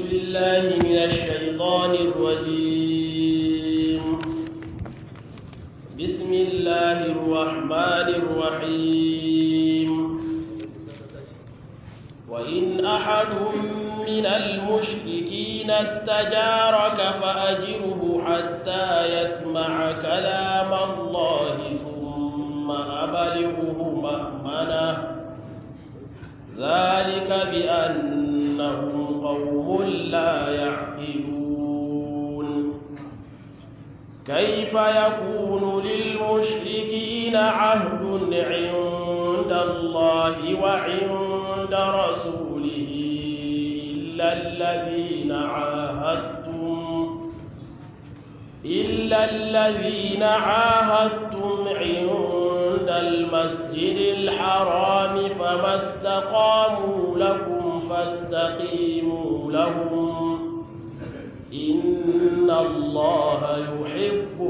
بالله من الشيطان الرجيم بسم الله الرحمن الرحيم وإن أحد من المشركين استجارك فأجره حتى يسمع كلام الله ثم أبلغه مأمنه ذلك بأنهم قوم لا يعقلون كيف يكون للمشركين عهد عند الله وعند رسوله إلا الذين عاهدتم إلا الذين عاهدتم عند المسجد الحرام فما استقاموا لكم فاستقيموا لهم إن الله يحب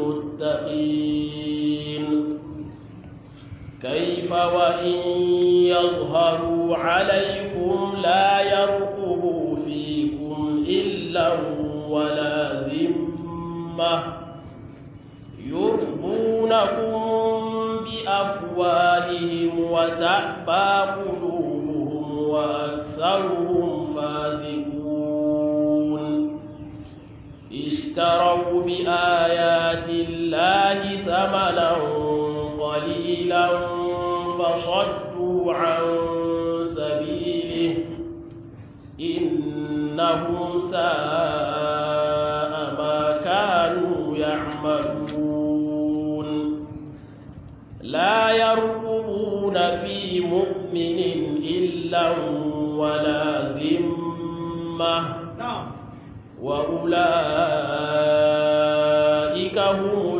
المتقين كيف وإن يظهروا عليكم لا يرقبوا فيكم إلا ولا ذمة يرضونكم بأفواههم وتأبى قلوبهم وأكثرهم فاسقون اشتروا بآيات الله ثمنا قليلا فصدوا عن سبيله إنهم ساء ما كانوا يعملون لا يرقبون في مؤمن إلا ولا ذمة وأولئك هم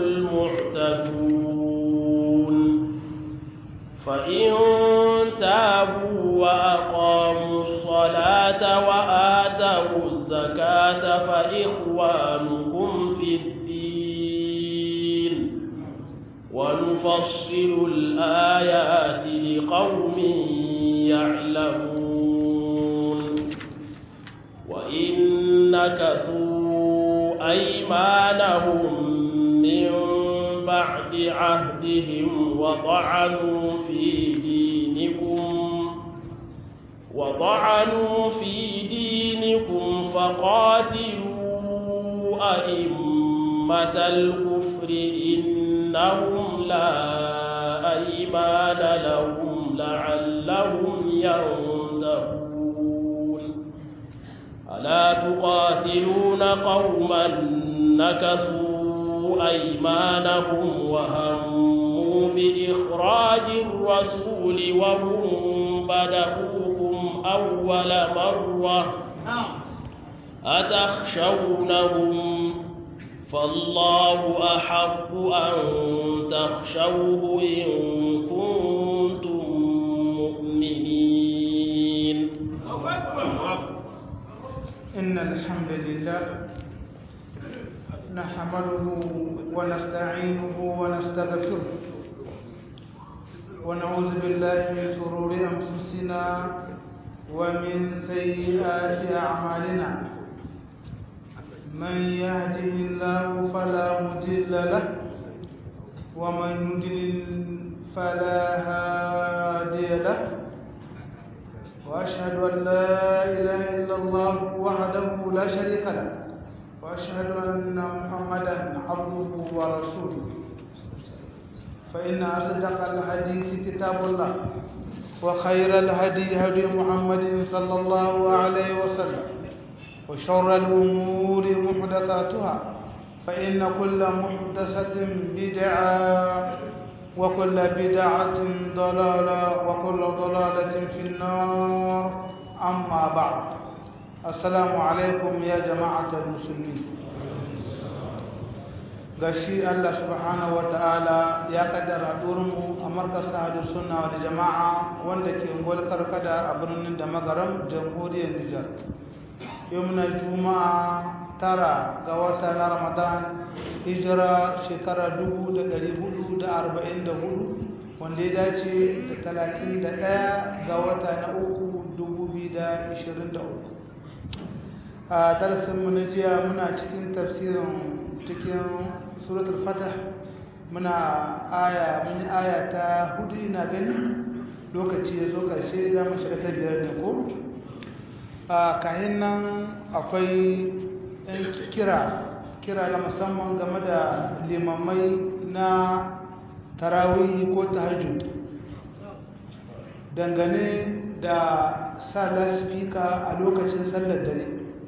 المعتدون فإن تابوا وأقاموا الصلاة وآتوا الزكاة فإخوانكم في الدين ونفصل الآيات لقوم يعلمون وإن نكثوا أيمانهم من بعد عهدهم وطعنوا في دينكم وطعنوا في دينكم فقاتلوا أئمة الكفر إنهم لا أيمان لهم لعلهم ينتهون ألا تقاتلون قوما نكثوا أيمانهم وهموا بإخراج الرسول وهم بدأوكم أول مرة أتخشونهم فالله أحق أن تخشوه إن كنتم مؤمنين إن الحمد لله نحمده ونستعينه ونستغفره ونعوذ بالله من شرور أنفسنا ومن سيئات أعمالنا من يهده الله فلا مضل له ومن يضلل فلا هادي له وأشهد أن لا إله إلا الله وحده لا شريك له وأشهد أن محمدا عبده ورسوله فإن أصدق الحديث كتاب الله وخير الهدي هدي محمد صلى الله عليه وسلم وشر الأمور محدثاتها فإن كل محدثة بدعة وكل بدعة ضلالة وكل ضلالة في النار أما بعد السلام عليكم يا جماعة المسلمين gashi Allah subhanahu wata'ala ya kaddara mu a markaz ahadu sunna wal jama'a wanda ke ngol karkada a birnin da magaram jamhuriyar Nijar yau na juma'a tara ga wata na Ramadan hijira shekara 1444 wanda ya dace da 31 ga wata na uku 2023 a darasinmu na jiya muna cikin tafsirin cikin suratul fatah muna aya mun aya ta hudu ina gani lokaci ya zo karshe za mu shiga ta biyar ne ko a kahin nan akwai yan kira kira na musamman game da limamai na tarawih ko tahajjud dangane da sa lasfika a lokacin sallar dare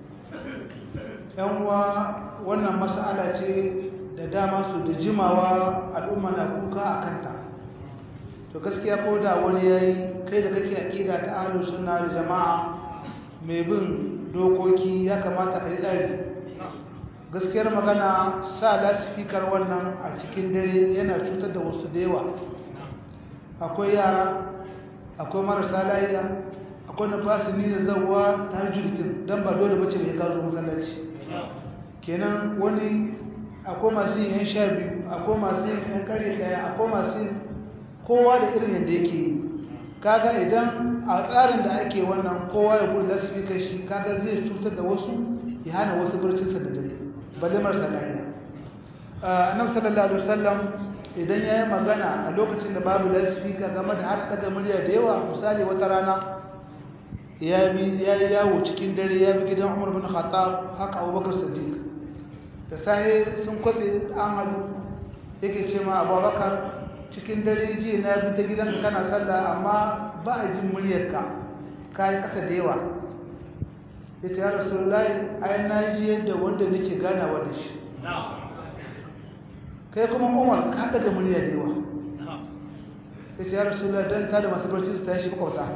uwa wannan mas'ala ce da dama su da jimawa al'umma na kuka a kanta to gaskiya ko da wani ya yi kai da kake aƙida ta ahlus sunna da jama'a mai bin dokoki ya kamata ka yi tsari gaskiyar magana sa lasifikar wannan a cikin dare yana cutar da wasu da yawa akwai yara akwai marasa layiya akwai na fasini da zawa ta hajjurkin don ba dole bace mai kazo masallaci kenan wani akwai masu yin yan sha biyu akwai masu yin yan kare daya akwai masu yin kowa da irin yadda yake yi kaga idan a tsarin da ake wannan kowa ya gudu lasifika shi kaga zai cutar da wasu ya hana wasu barcinsa da dare balle marasa lahiya annabi sallallahu alaihi wasallam idan yayi magana a lokacin da babu lasifika game da har daga murya da yawa misali wata rana ya bi ya yawo cikin dare ya bi gidan Umar bin Khattab haka Abubakar Siddiq da sahi sun kwatse an hadu yake ce ma Abubakar cikin dare ji na bi ta gidanka kana sallah amma ba a jin muryarka kai kasa da yawa yace ya Rasulullahi ai na ji yadda wanda nake ganawa da shi kai kuma Umar ka daga murya da yawa yace ya Rasulullahi dan ta da masu barci su tashi makwauta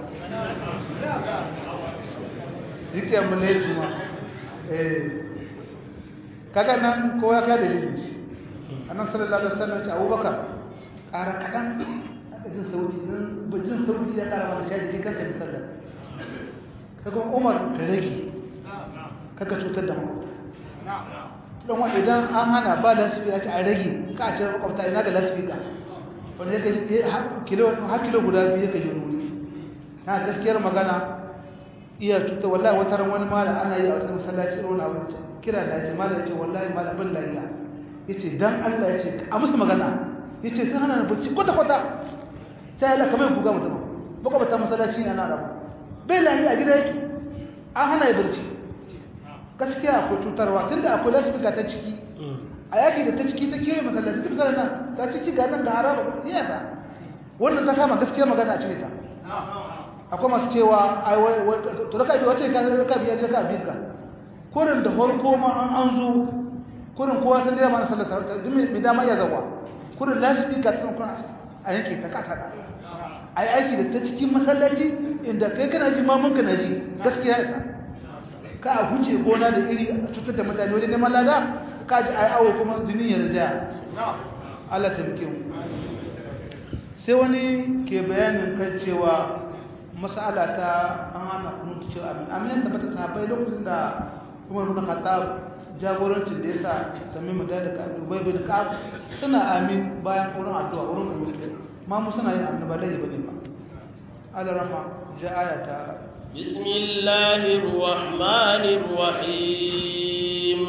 zikiya mulai su ma eh kaga nan kowa ka dalilin shi annabi sallallahu alaihi wasallam ya ce Abubakar ƙara kaɗan aka jin sauti don bajin sauti ya ƙara wani shaji kai kanka misallar kaga umar ka rage kaka cutar da makwabta don wa idan an hana ba lasifika ce a rage ka a ce makwabta ina ga lasifika wanda ya kaji har kilo guda biyu ya kaji wuri na gaskiyar magana iya cuta wallahi wata ran wani mala ana yi a wata masallaci irin abin kira da ya ce mala ya ce wallahi mala bin lahiya ya ce dan Allah ya ce a musu magana ya ce sun hana na bacci kwata-kwata sai Allah kamar buga mutum makwabta masallaci na nara bai lahi a gida yake an hana ya barci gaskiya akwai cutarwa tun da akwai lasifika ta ciki a yaki da ta ciki ta kewaye masallaci duk sanar nan ta ciki ga nan ga haraba ba iya sa wannan ta kama gaskiya magana a cire ta akwai masu cewa to raka biyu wace ka raka biyu ya raka biyu ka kurin da farko ma an an zo kurin kowa sun dai mana sallar duk mai dama iya zawa kurin lasifika ta kuma a yanke ta kasa a yi aiki da ta cikin masallaci inda kai kana ji mamunka na ji gaskiya isa ka a huce gona da iri a cutar da mutane wajen neman lada ka ji a yi awo kuma jini ya rinjaya Allah ta rike mu sai wani ke bayanin kan cewa masala ta an hana kunutu cewa amin amin ya tabbata sahabbai lokacin da umar bin khattab jagorancin da ya sa sami mu da ka dubai bin ka'ab suna amin bayan wurin addu'a wurin kunutu ma mu suna yin annaba lai bane ba ala rahma ja ayata bismillahir rahmanir rahim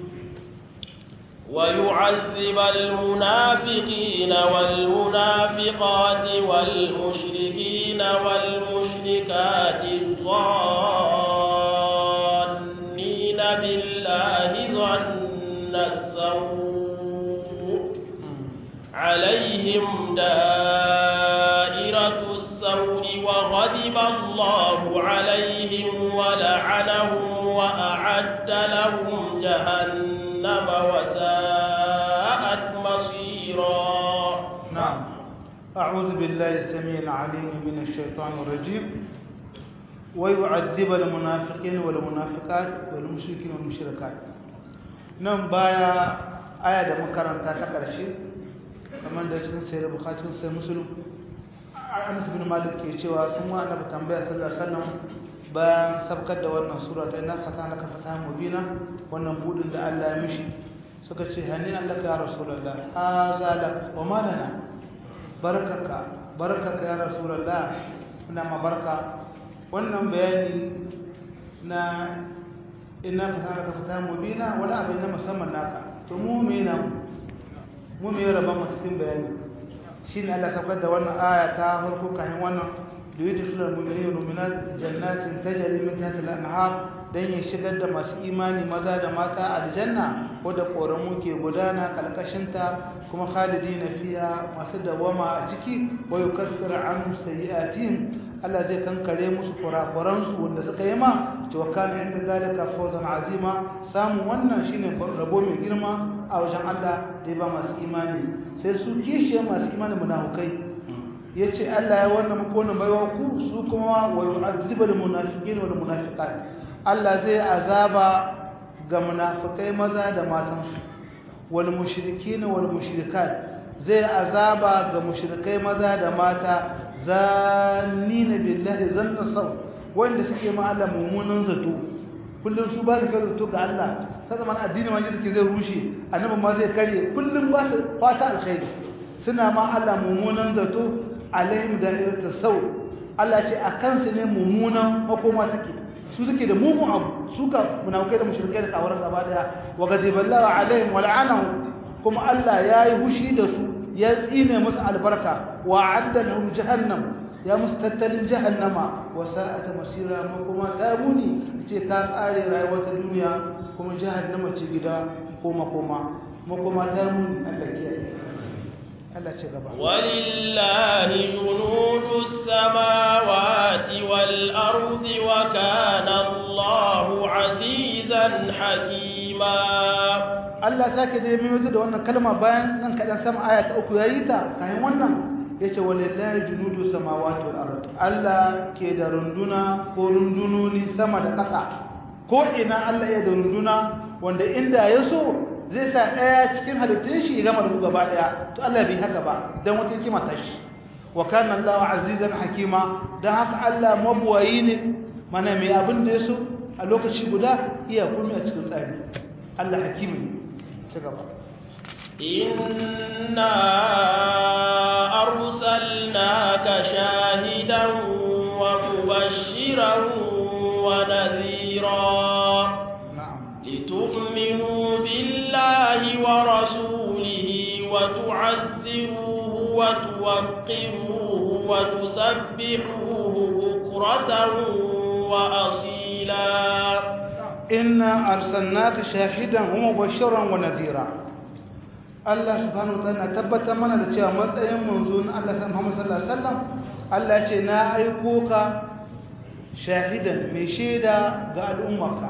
ويعذب المنافقين والمنافقات والمشركين والمشركات الظانين بالله ظن السوء عليهم دائرة السوء وغضب الله عليهم ولعنهم وأعد لهم جهنم وساءت مصيرا نعم أعوذ بالله السميع العليم من الشيطان الرجيم ويعذب المنافقين والمنافقات والمشركين والمشركات nan baya aya da makaranta ta ƙarshe kamar da cikin sayar bukatun sai musulun anas bin malik ke cewa sun wa annabi tambaya sallallahu alaihi wasallam bayan sabkar da wannan sura ta inna fatana ka fataha mubina wannan budin da Allah ya mishi suka ce hani Allah ya rasulullah haza lak wa ma lana barakaka barakaka ya rasulullah ina ma barka wannan bayani na inna fatana ka fata mubina wani abin na musamman naka to mu me na mu me raba mu cikin bayani shine Allah saukar da wannan aya ta farko kafin wannan da yudkhilul mu'minina wal mu'minat jannatin tajri min tahtiha al-anhar dan ya shigar da masu imani maza da mata aljanna wadda koramu ke gudana kalkashinta kuma khalidina fiha masu dawama a ciki wa yukaffir anhum sayi'atihim Allah zai kankare musu kurakuran su wanda suka yi ma to kana inda zalika fawzan azima samu wannan shine rabo mai girma a wajen Allah da ya ba masu imani sai su kishe masu imani munafukai yace Allah ya wannan muku wannan baiwa ku su kuma wa yu'azzibul munafiqin wal munafiqat Allah zai azaba ga munafikai maza da matansu wal mushrikin wal mushrikat zai azaba ga mushrikai maza da mata zanina billahi zanna saw wanda suke ma Allah mummunan zato kullum su ba su kai zato ga Allah ta zaman addini ma suke zai rushe annabi ma zai kare kullum ba su fata alkhairi suna ma Allah mummunan zato alaihim da'iratu saw Allah ce akan su ne mummunan makoma take su suke da mugun abu su ka munafikai da mushrikai da kawaran gaba daya wa ghadiballahu alaihim wa la'anahu kuma Allah yayi hushi da su ya tsine musu albarka wa adda lahum jahannam ya musu tattalin jahannama wa sa'ata masira ma kuma ta muni ce ta tsare rayuwar ta duniya kuma jahannama ce gida koma koma ma kuma ta muni Allah kiyaye Allah ce gaba walillahi junudus samawati wal ardi wa kana Allahu azizan hakima Allah sake da mai da wannan kalma bayan nan kadan sama aya ta uku yayi ta kayan wannan yace walillahi junudu samawati wal ard Allah ke da runduna ko rundunoni sama da ƙasa ko ina Allah ya da runduna wanda inda ya so zai sa daya cikin halittun shi gama da gaba daya to Allah bai haka ba dan wata hikima ta shi wa kana Allah azizan hakima dan haka Allah mabuwayi ne mana mai abin da ya so a lokaci guda iya kuma a cikin tsari Allah hakimi ne ci gaba إنا أرسلناك شاهدا ومبشرا ونذيرا na'am لتؤمنوا بالله ورسوله وتعزروه وتوقروه وتسبحوه بكرة وأصيلا inna arsalnaka shahidan wa mubashiran wa nadhira Allah subhanahu wataala tabbata mana da cewa matsayin manzo na Allah Muhammad sallallahu alaihi wasallam Allah ce na aiko ka shahidan mai shaida ga al'ummarka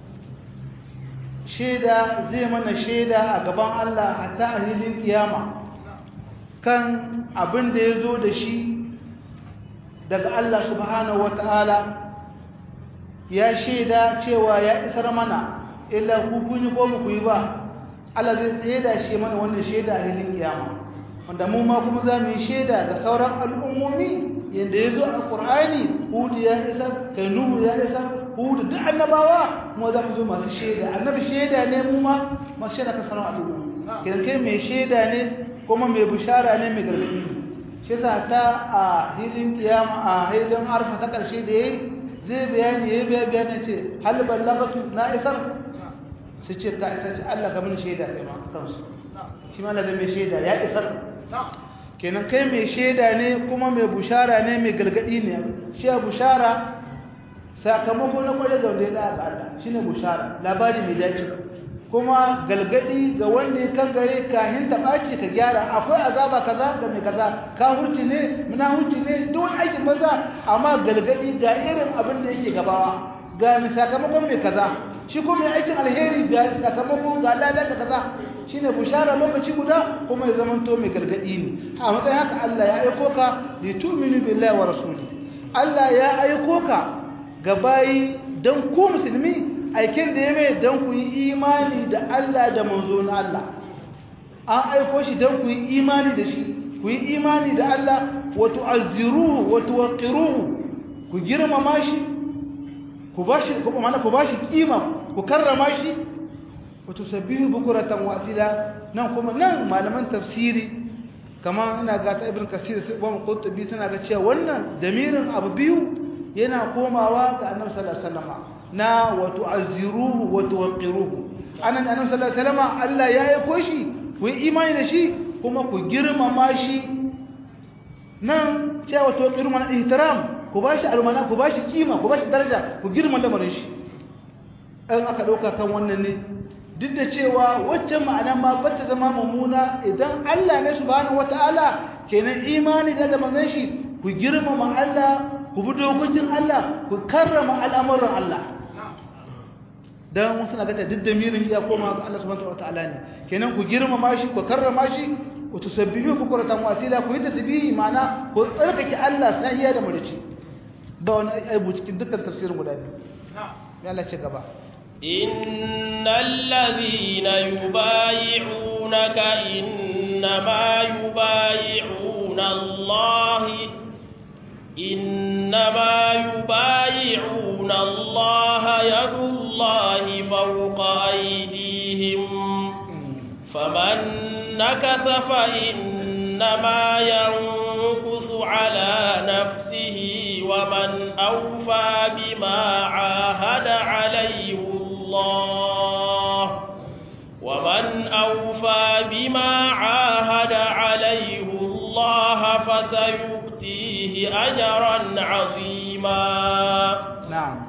shaida zai mana shaida a gaban Allah hatta a hilin kiyama kan abin da ya zo da shi daga Allah subhanahu wataala ya shaida cewa ya isar mana illa ku kun yi ko mu ku yi ba Allah zai tsaye da shi mana wannan shaida a hilin kiyama wanda mu ma kuma za mu yi shaida ga sauran al'ummomi yadda ya zo a ƙur'ani hudu ya isar kai nuhu ya isar hudu duk annabawa mu za mu zo masu shaida annabi shaida ne mu ma masu shaida ka sauran al'umma kidan kai mai shaida ne kuma mai bishara ne mai gargaɗi shi yasa ta a hilin kiyama a hilin arfa ta ƙarshe da yayi zai bayani ya biya bayani ce hal ballagatu na isar su ce ka isar ce Allah ka mun shaida kai ma kansu shi ma Allah mai shaida ya isar kenan kai mai shaida ne kuma mai bushara ne mai gargadi ne shi bushara sakamako na kwalle ga wanda ya da ga Allah shine bushara labari mai dace kuma galgadi ga wanda ya kangare kahin ta ɓaci ka gyara akwai azaba kaza ga mai kaza ka hurci ne muna hurci ne duk wani aikin maza amma galgadi ga irin abin da yake gabawa ga mai sakamakon mai kaza shi kuma mai aikin alheri ga sakamako ga lada da kaza shine bushara lokaci guda kuma ya zamanto mai galgadi ne a matsayin haka Allah ya aiko ka li tu'minu billahi wa rasuli Allah ya aiko ka ga bayi dan ku musulmi aikin da ya mai don ku yi imani da Allah da manzo na Allah an aiko shi don ku yi imani da shi ku yi imani da Allah wa tu'azziruhu wa tuwaqqiruhu ku girmama shi ku bashi ku mana ku bashi kima ku karrama shi wa tusabbihu bukratan wa asila nan kuma nan malaman tafsiri kamar ina ga ta ibn kasir sai ibn qurtubi suna ga cewa wannan damirin abu biyu yana komawa ga annabi sallallahu alaihi wasallam na wa tu'azziruhu wa tuwaqqiruhu anan annabi sallallahu alaihi wasallam Allah ya aiko shi ku yi imani da shi kuma ku girmama shi nan cewa tuwaqqiru mana ihtiram ku bashi almana ku bashi kima ku bashi daraja ku girma lamarin shi an aka dauka kan wannan ne duk da cewa waccan ma'ana ma bata zama mummuna idan Allah ne subhanahu wataala kenan imani da da manzon shi ku girmama Allah ku bi dokokin Allah ku karrama al'amuran Allah dan wasu na gata duk da mirin ya koma ga Allah subhanahu wataala ne kenan ku girmama shi ku karrama shi ku tusabbihu bukratan wa asila ku yi tasbihi ma'ana ku tsarkake Allah sahiya da murici ba wani aibu cikin dukkan tafsirin guda biyu ya Allah ce gaba إن الذين يبايعونك إنما يبايعون الله إنما يبايعون الله يد الله فوق أيديهم فمن نكث فإنما ينكث على نفسه ومن أوفى بما عاهد عليه الله ومن أوفى بما عاهد عليه الله فسيؤتيه أجرا عظيما نعم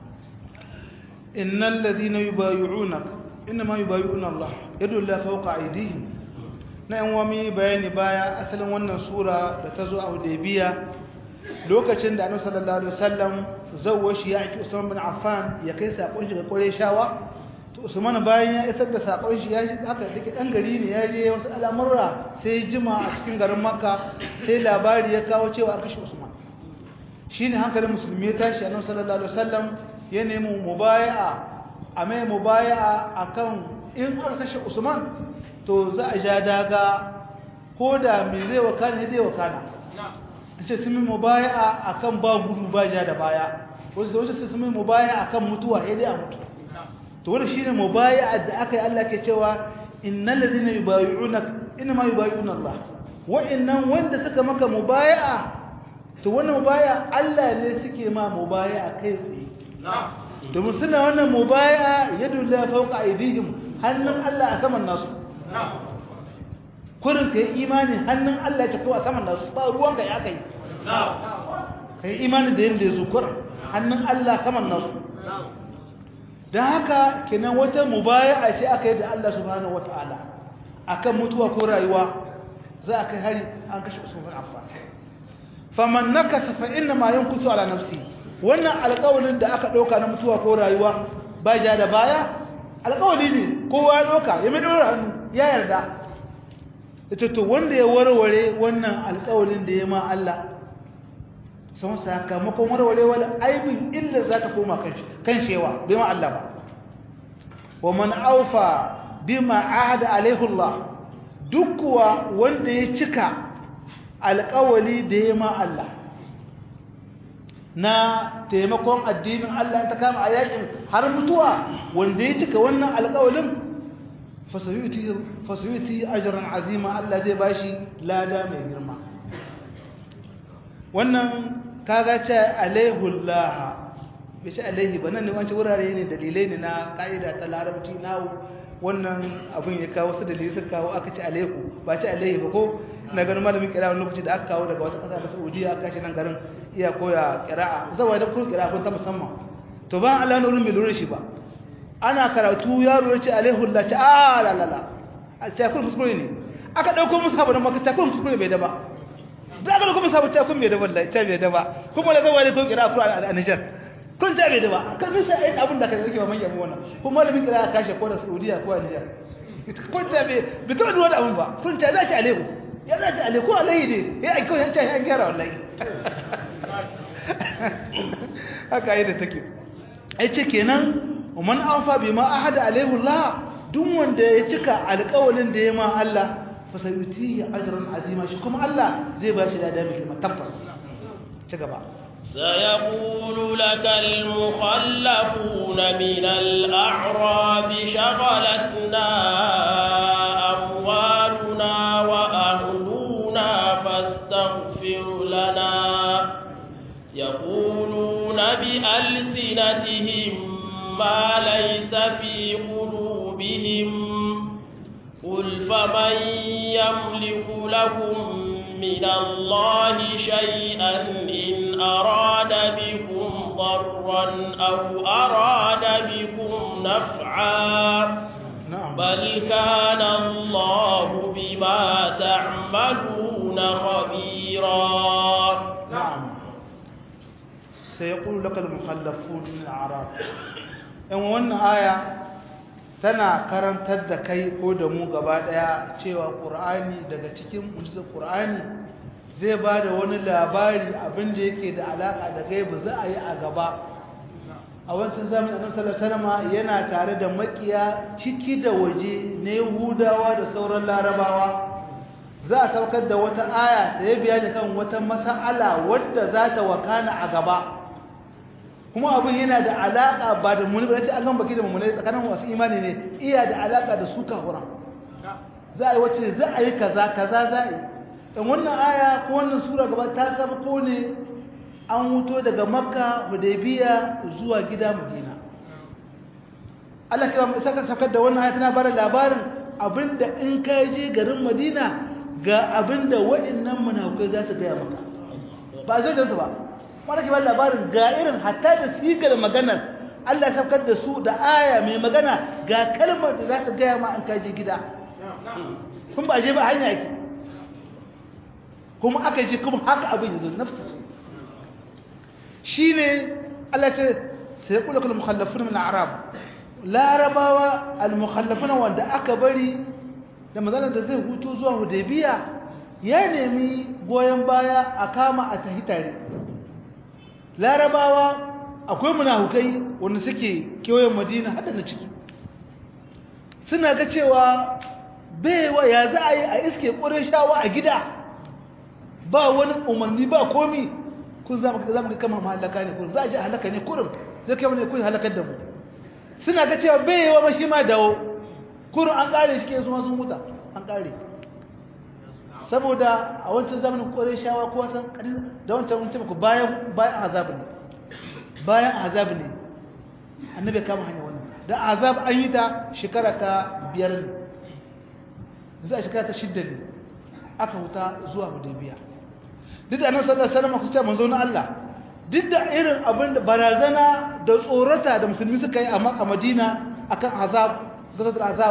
إن الذين يبايعونك إنما يبايعون الله يد الله فوق أيديهم na yan wami bayani baya asalin wannan sura da ta zo a hudaybiya lokacin da annabi sallallahu alaihi wasallam zawwa shi ya aiki Usman bin Affan ya kai sakon shi ga Qurayshawa to Usman bayan ya isar da sakon shi ya shi haka dake dan gari ne ya je wasu al'amurra sai jima a cikin garin Makka sai labari ya kawo cewa an kashe Usman shine hankalin musulmi ya tashi annabi sallallahu alaihi wasallam ya nemi mubaya'a a mai mubaya'a akan in aka kashe Usman to za a ja daga ko da me zai wakana ne zai wakana ce sun yi mubaya a kan ba gudu ba ja da baya wasu da wasu sun yi mubaya a kan mutuwa ya dai a mutu to wani shi ne mubaya da aka yi Allah ke cewa innan da zina yubayuna ina ma yubayuna Allah wa'annan wanda suka maka mubaya to wannan mubaya Allah ne suke ma mubaya a kai tsaye domin suna wannan mubaya yadu la fawqa aydihim hannun Allah a saman nasu kurin ka yi imani hannun Allah ya a saman nasu ba ruwan ka ya kai ka yi imani da yadda ya zukur hannun Allah saman nasu don haka kenan wata mubaya ce aka yi da Allah subhanahu wa ta'ala akan mutuwa ko rayuwa za a kai hari an kashe usman affan faman nakasa fa inna ma yankusu ala nafsi wannan alƙawarin da aka ɗauka na mutuwa ko rayuwa ba ja da baya alƙawari ne kowa ya ɗauka ya mai ɗora hannu ya yarda ita to wanda ya warware wannan alƙawarin da ya ma Allah sun sakamakon warware wani aibin illa za ta koma kan shewa bai ma Allah ba wa man aufa bima ahada alaihullah duk kuwa wanda ya cika alƙawali da ya ma Allah na taimakon addinin Allah ta kama a yakin har mutuwa wanda ya cika wannan alƙawalin fasuyuti ajran azima Allah zai bashi lada mai girma wannan kaga ce alaihullah bai ce alaihi ba nan ne wancan wurare ne dalilai ne na ka'ida ta larabci nawo wannan abin ya kawo su dalilai suka kawo aka ce alaihu ba ce alaihi ba ko na ganin malamin kira wani lokaci da aka kawo daga wata ƙasa ta saudiya aka shi nan garin iya koya kira'a zawa da kun kira'a kun ta musamman to ba Allah nurin bai lura shi ba ana karatu yaro ya ce alaihullah ce a la la la a ce kun fuskure ne aka dauko musu haɓar maka ce kun fuskure bai da ba da aka dauko musu haɓar ce kun bai da wallahi ce bai da ba kuma da zawa da kun kira'a ku a Niger kun ce bai da ba kan bisa ai abin da ka rike ba manyan wannan kuma malamin kira'a kashe ko da Saudiya ko a Niger kun ce bai bai taɓa duwa da abin ba kun ce za ki alaihu ya za ki alaihu ko alaihi ne ya aiko yan ce an gyara wallahi haka yi da take ai ce kenan ومن أوفى بما أحد عليه الله دون wanda ya cika alƙawalin da ya ma Allah fa sayutihi ajran azima shi kuma Allah zai ba shi da dami kuma tabbas ci gaba سيقول لك المخلفون من الأعراب شغلتنا أموالنا وأهلنا فاستغفر لنا يقولون بألسنتهم ما ليس في قلوبهم قل فمن يملك لكم من الله شيئا إن أراد بكم ضرا أو أراد بكم نفعا بل كان الله بما تعملون خبيرا نعم سيقول لك المخلفون من الأعراب in wannan aya tana karantar da kai ko da mu gaba daya cewa qur'ani daga cikin mu'jizar qur'ani zai ba da wani labari abin da yake da alaka da gaibu za a yi a gaba a wancan zamanin annabi sallallahu alaihi wasallam yana tare da makiya ciki da waje na Yahudawa da sauran Larabawa za a saukar da wata aya da ya bayani kan wata mas'ala wadda za ta wakana a gaba kuma abin yana da alaka ba da muni ba ce an gan baki da mummune tsakanin wasu imani ne iya da alaka da su kafura za a yi wacce za a yi kaza kaza za a yi in wannan aya ko wannan sura gaba ta sabko ne an wuto daga makka hudaybiya zuwa gida madina Allah kira mai saka sakar da wannan aya tana bada labarin abinda in ka je garin madina ga abinda waɗannan munafukai za su gaya maka ba zai da su ba wanda ke ba labarin ga irin hatta da sigar maganar Allah ya saukar da su da aya mai magana ga kalmar da za ka gaya ma an kaji gida kun ba je ba hanya ake kuma aka ji kuma haka abin yanzu nafsa shi ne Allah ce sai kula kula mukhallafun min arab larabawa al-mukhallafuna wanda aka bari da maganar da zai hutu zuwa hudaybiya ya nemi goyon baya a kama a tahi tare larabawa akwai munafukai wanda suke kewayen madina hada na ciki suna ga cewa baiwa ya za a yi a iske shawa a gida ba wani umarni ba komi kun za mu ga kama halaka ne kun za a ji halaka ne kurin zai kai ne kun halakar da mu suna ga cewa baiwa ma shi ma dawo kurin an kare shi ke su sun huta an kare saboda a wancan zamanin shawa ko wata da wancan mun taimaka bayan bayan azab ne bayan azab ne annabi kama hanya wannan da azab an yi ta shekara ta biyar ne za a shekara ta shidda ne aka huta zuwa hudaybiya duk da annabi sallallahu alaihi wasallam kuce manzo na Allah duk da irin abin da barazana da tsorata da musulmi suka yi a Madina akan azab gazatul azab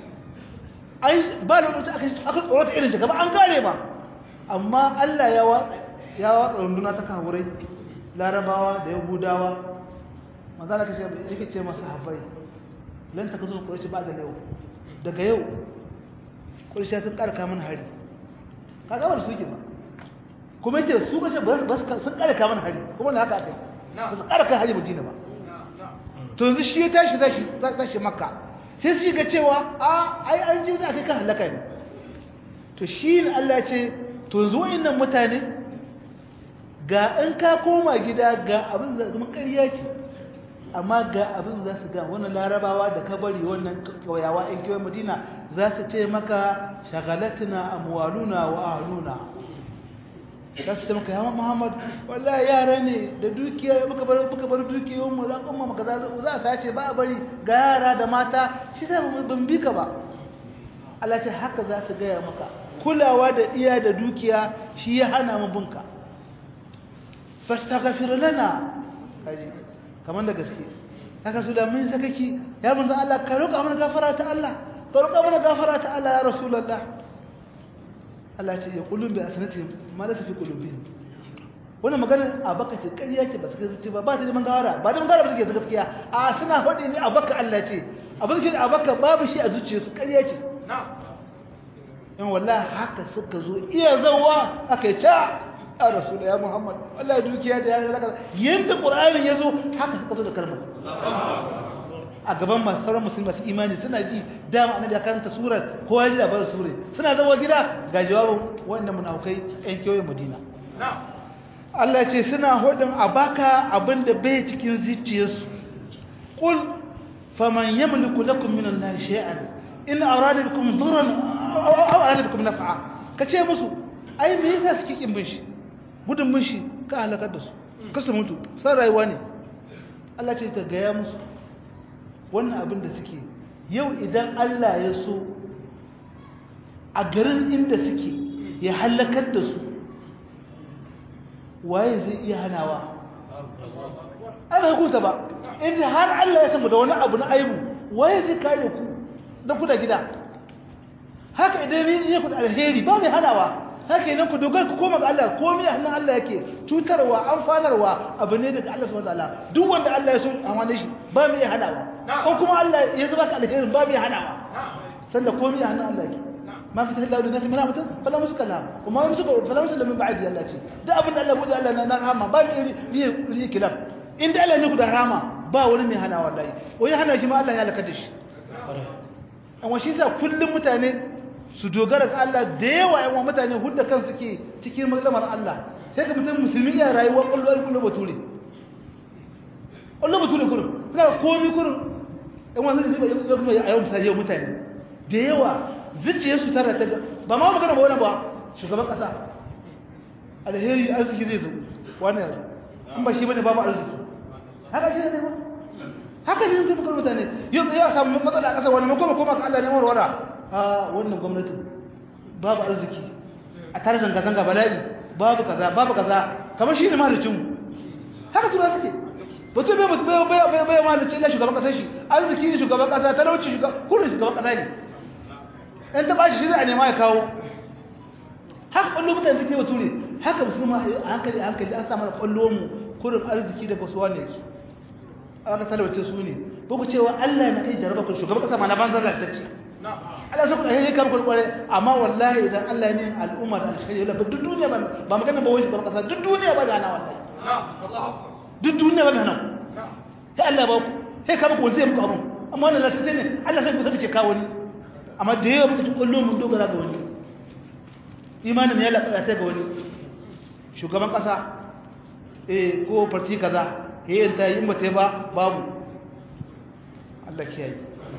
ai ba da lokaci aka aka tsorata irin ta gaba an gane ba amma Allah ya watsa ya watsa runduna ta kawurai larabawa da yahudawa manzo kace yake ce masa habai lan ta kazo quraishi ba da yau daga yau quraishi sun karka mana hari kaga ba su yake ba kuma yace su kace ba sun karka mana hari kuma ne haka akai ba su karka hari Madina ba to yanzu shi ya tashi zashi zashi makka sai su ga cewa a ai an je za kai kan halaka ne to shi ne Allah ya ce to yanzu wayannan mutane ga in ka koma gida ga abin da zama ƙarya ce amma ga abin za su ga wannan larabawa da ka bari wannan kawayawa in kiwon madina za su ce maka shagalatuna amwaluna wa ahluna za su ce maka ya muhammad wallahi yara ne da dukiya muka bar muka bar dukiyoyin mu ran kuma maka za a sace ba a bari ga yara da mata shi da ban bi ka ba Allah ce haka za su gaya maka kulawa da iya da dukiya shi ya hana mu bunka fastaghfir lana kaji kamar da gaske haka su da mun sakaki ya manzo Allah ka roƙa mana gafara ta Allah ka roƙa mana gafara ta Allah ya rasulullah Allah ya ce ya kulun bi asnati ma la fi qulubihim wannan magana a baka ce ƙarya ce ba ta gaske ba ba ta neman gawara ba da gawara ba take gaskiya a suna faɗi ne a baka Allah ce abin da a baka babu shi a zuciyarsu ƙarya ce in wallahi haka suka zo iya zawa aka yi ta a rasul ya muhammad wallahi dukiya da ya zaka yanda qur'anin yazo haka suka zo da kalmar a gaban masu sauran musulmi masu imani suna ji dama annabi ya karanta surar ko ya ji labarin surar suna zawo gida ga jawabin wannan munafukai yan kewayen madina Allah ce suna hudun a baka abinda bai cikin zuciyarsu qul faman yamliku lakum min allahi shay'an in arada bikum dhurran aw arada bikum naf'a kace musu ai me yasa suke kin bin shi gudun bin shi ka halakar da su kasu mutu san rayuwa ne Allah ce ta gaya musu wannan abin da suke yau idan Allah ya so a garin inda suke ya halakar da su waye zai iya hanawa ai ba hukunta ba inda har Allah ya samu da wani abu na aibu waye zai kare ku da ku da gida haka idan ne ya ku da alheri ba mai hanawa haka idan ku dogara ku koma ga Allah komai a hannun Allah yake cutarwa amfanarwa abu ne daga Allah subhanahu wataala duk wanda Allah ya so amana shi ba mai hanawa ko kuma Allah ya zuba ka alheri ba mai hanawa sanda komai a hannun Allah yake ما فتح الله للناس من رحمته فلا مسك لها وما يمسك فلا مسك من بعد الله شيء ده ابن الله بودي الله انا رحمه با لي لي كلام ان ده الله ne da rama ba wani mai hana wallahi wai hana shi ma Allah ya halaka da shi amma shi sa kullum mutane su dogara ga Allah da yawa yawan mutane hudda kan suke cikin maglamar Allah sai ga mutum musulmi ya rayuwa kullum kullum bature kullum bature kullum kana komi kullum in wannan zai yi a yau misali mutane da yawa zuciyarsu tara ta ba ma magana ba wani ba shugaban kasa alheri arziki zai zo wani yanzu in ba shi bane babu arziki haka shi ne ba haka ne zai bukar mutane yau ya samu matsala a kasar wani makoma koma ka Allah ne warwara a wannan gwamnati babu arziki a tare zanga-zanga bala'i babu kaza babu kaza kamar shi ne malicinmu haka tura suke mutum bai bai bai bai malicin na shugaban kasar shi arziki ne shugaban kasa talauci shugaban kurin shugaban kasa ne in ta bashi shi zai a nema ya kawo haka kwallo mutane suke bature haka musulma a hankali a hankali an samu da kwallo mu kurin arziki da basuwa ne yake aka talauce su ne ba ku cewa Allah na iya jarraba ku shugaban kasa ma na banzar da tacce Allah sai ku da yayin kan kurkware amma wallahi idan Allah ne al'umma da alkhairi wala duk duniya ba ba magana ba wai shugaban kasa duk duniya ba da hana wallahi duk duniya ba da hana sai Allah ba ku sai ka muku zai muku abun amma wannan latace ne Allah sai ku saka ce kawo ni amma da yawa muka ci kullum mun dogara ga wani imanin ya laƙa ta ga wani shugaban ƙasa eh ko farti kaza eh ta yi mata ba babu Allah kiyaye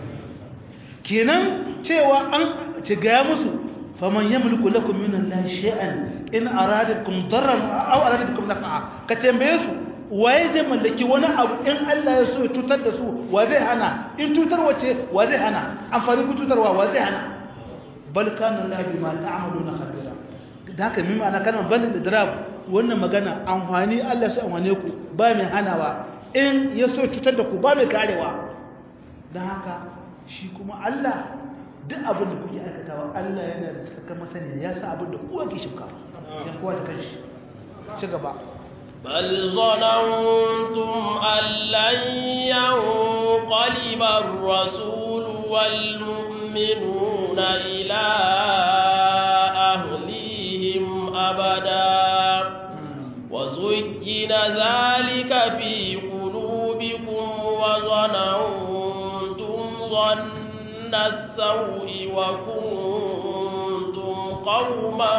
kenan cewa an ci ga musu faman yamliku lakum min Allah shay'an in aradakum darran aw aradakum naf'a ka tambaye su waye zai mallaki wani abu in Allah ya so ya tutar da su wa zai hana in tutar wace wa zai hana amfani ku tutarwa wa zai hana bal kana Allah bima ta'maluna khabira da haka mimma ana kana bal da drab wannan magana amfani Allah sai amfane ku ba mai hanawa in ya so tutar da ku ba mai karewa dan haka shi kuma Allah duk abin da kuke aikatawa Allah yana da cikakken masaniya ya sa abin da kowa ke shimka ya kowa ta kanshi ci gaba بل ظننتم أن لن ينقلب الرسول والمؤمنون إلى أهليهم أبدا وزين ذلك في قلوبكم وظننتم ظن السوء وكنتم قوما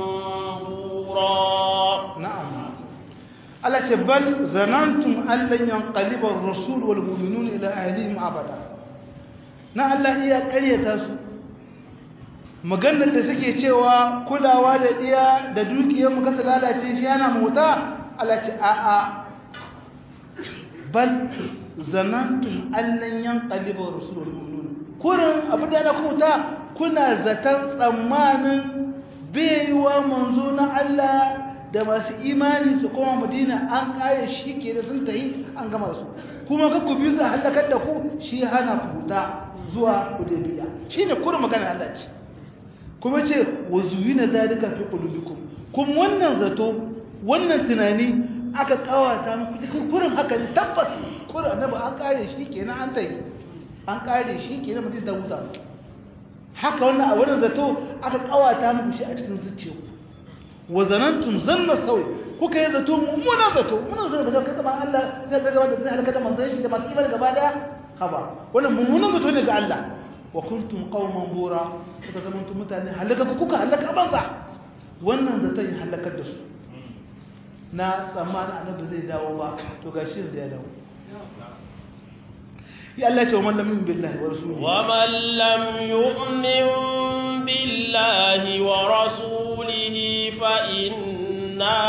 بورا نعم Allah ce bal zanantum allan yanqaliba ar-rasul wal mu'minun ila ahlihim abada na Allah iya ƙaryata su maganar da suke cewa kulawa da iya da dukiyar mu kasa lalace shi yana mota Allah ce a a bal zanantum allan yanqaliba ar-rasul wal mu'minun kurin abu da na kuta kuna zaton tsammanin baiwa manzo na Allah da masu imani su koma madina an kare shi ke da sun tayi an gama su kuma ka ku biyu su halakar da ku shi hana ku huta zuwa hudaybiya shine kurin magana Allah ce kuma ce wa zuyina zalika fi qulubikum kuma wannan zato wannan tunani aka kawata muku kurin haka ne tabbas kurin annabi an kare shi kenan an tayi an kare shi kenan mutum ta huta haka wannan a wannan zato aka kawata muku shi a cikin zuciyarku wa zanantum zanna sawi kuka yi zato mummunan zato mummunan zato daga kasaban Allah zai ga gaba da zai halaka da manzon shi da masu imani gaba daya haba wannan mummunan zato ne ga Allah wa kuntum qauman bura kuka zama mutum mutane halaka ku kuka halaka banza wannan zaton ya halakar da su na tsammanin annabi zai dawo ba to gashi yanzu ya dawo ya Allah ce wa man lam yu'min billahi wa rasulihi wa man lam yu'min billahi wa rasulihi fa inna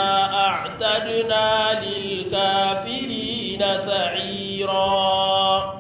a'tadna lil kafirina sa'ira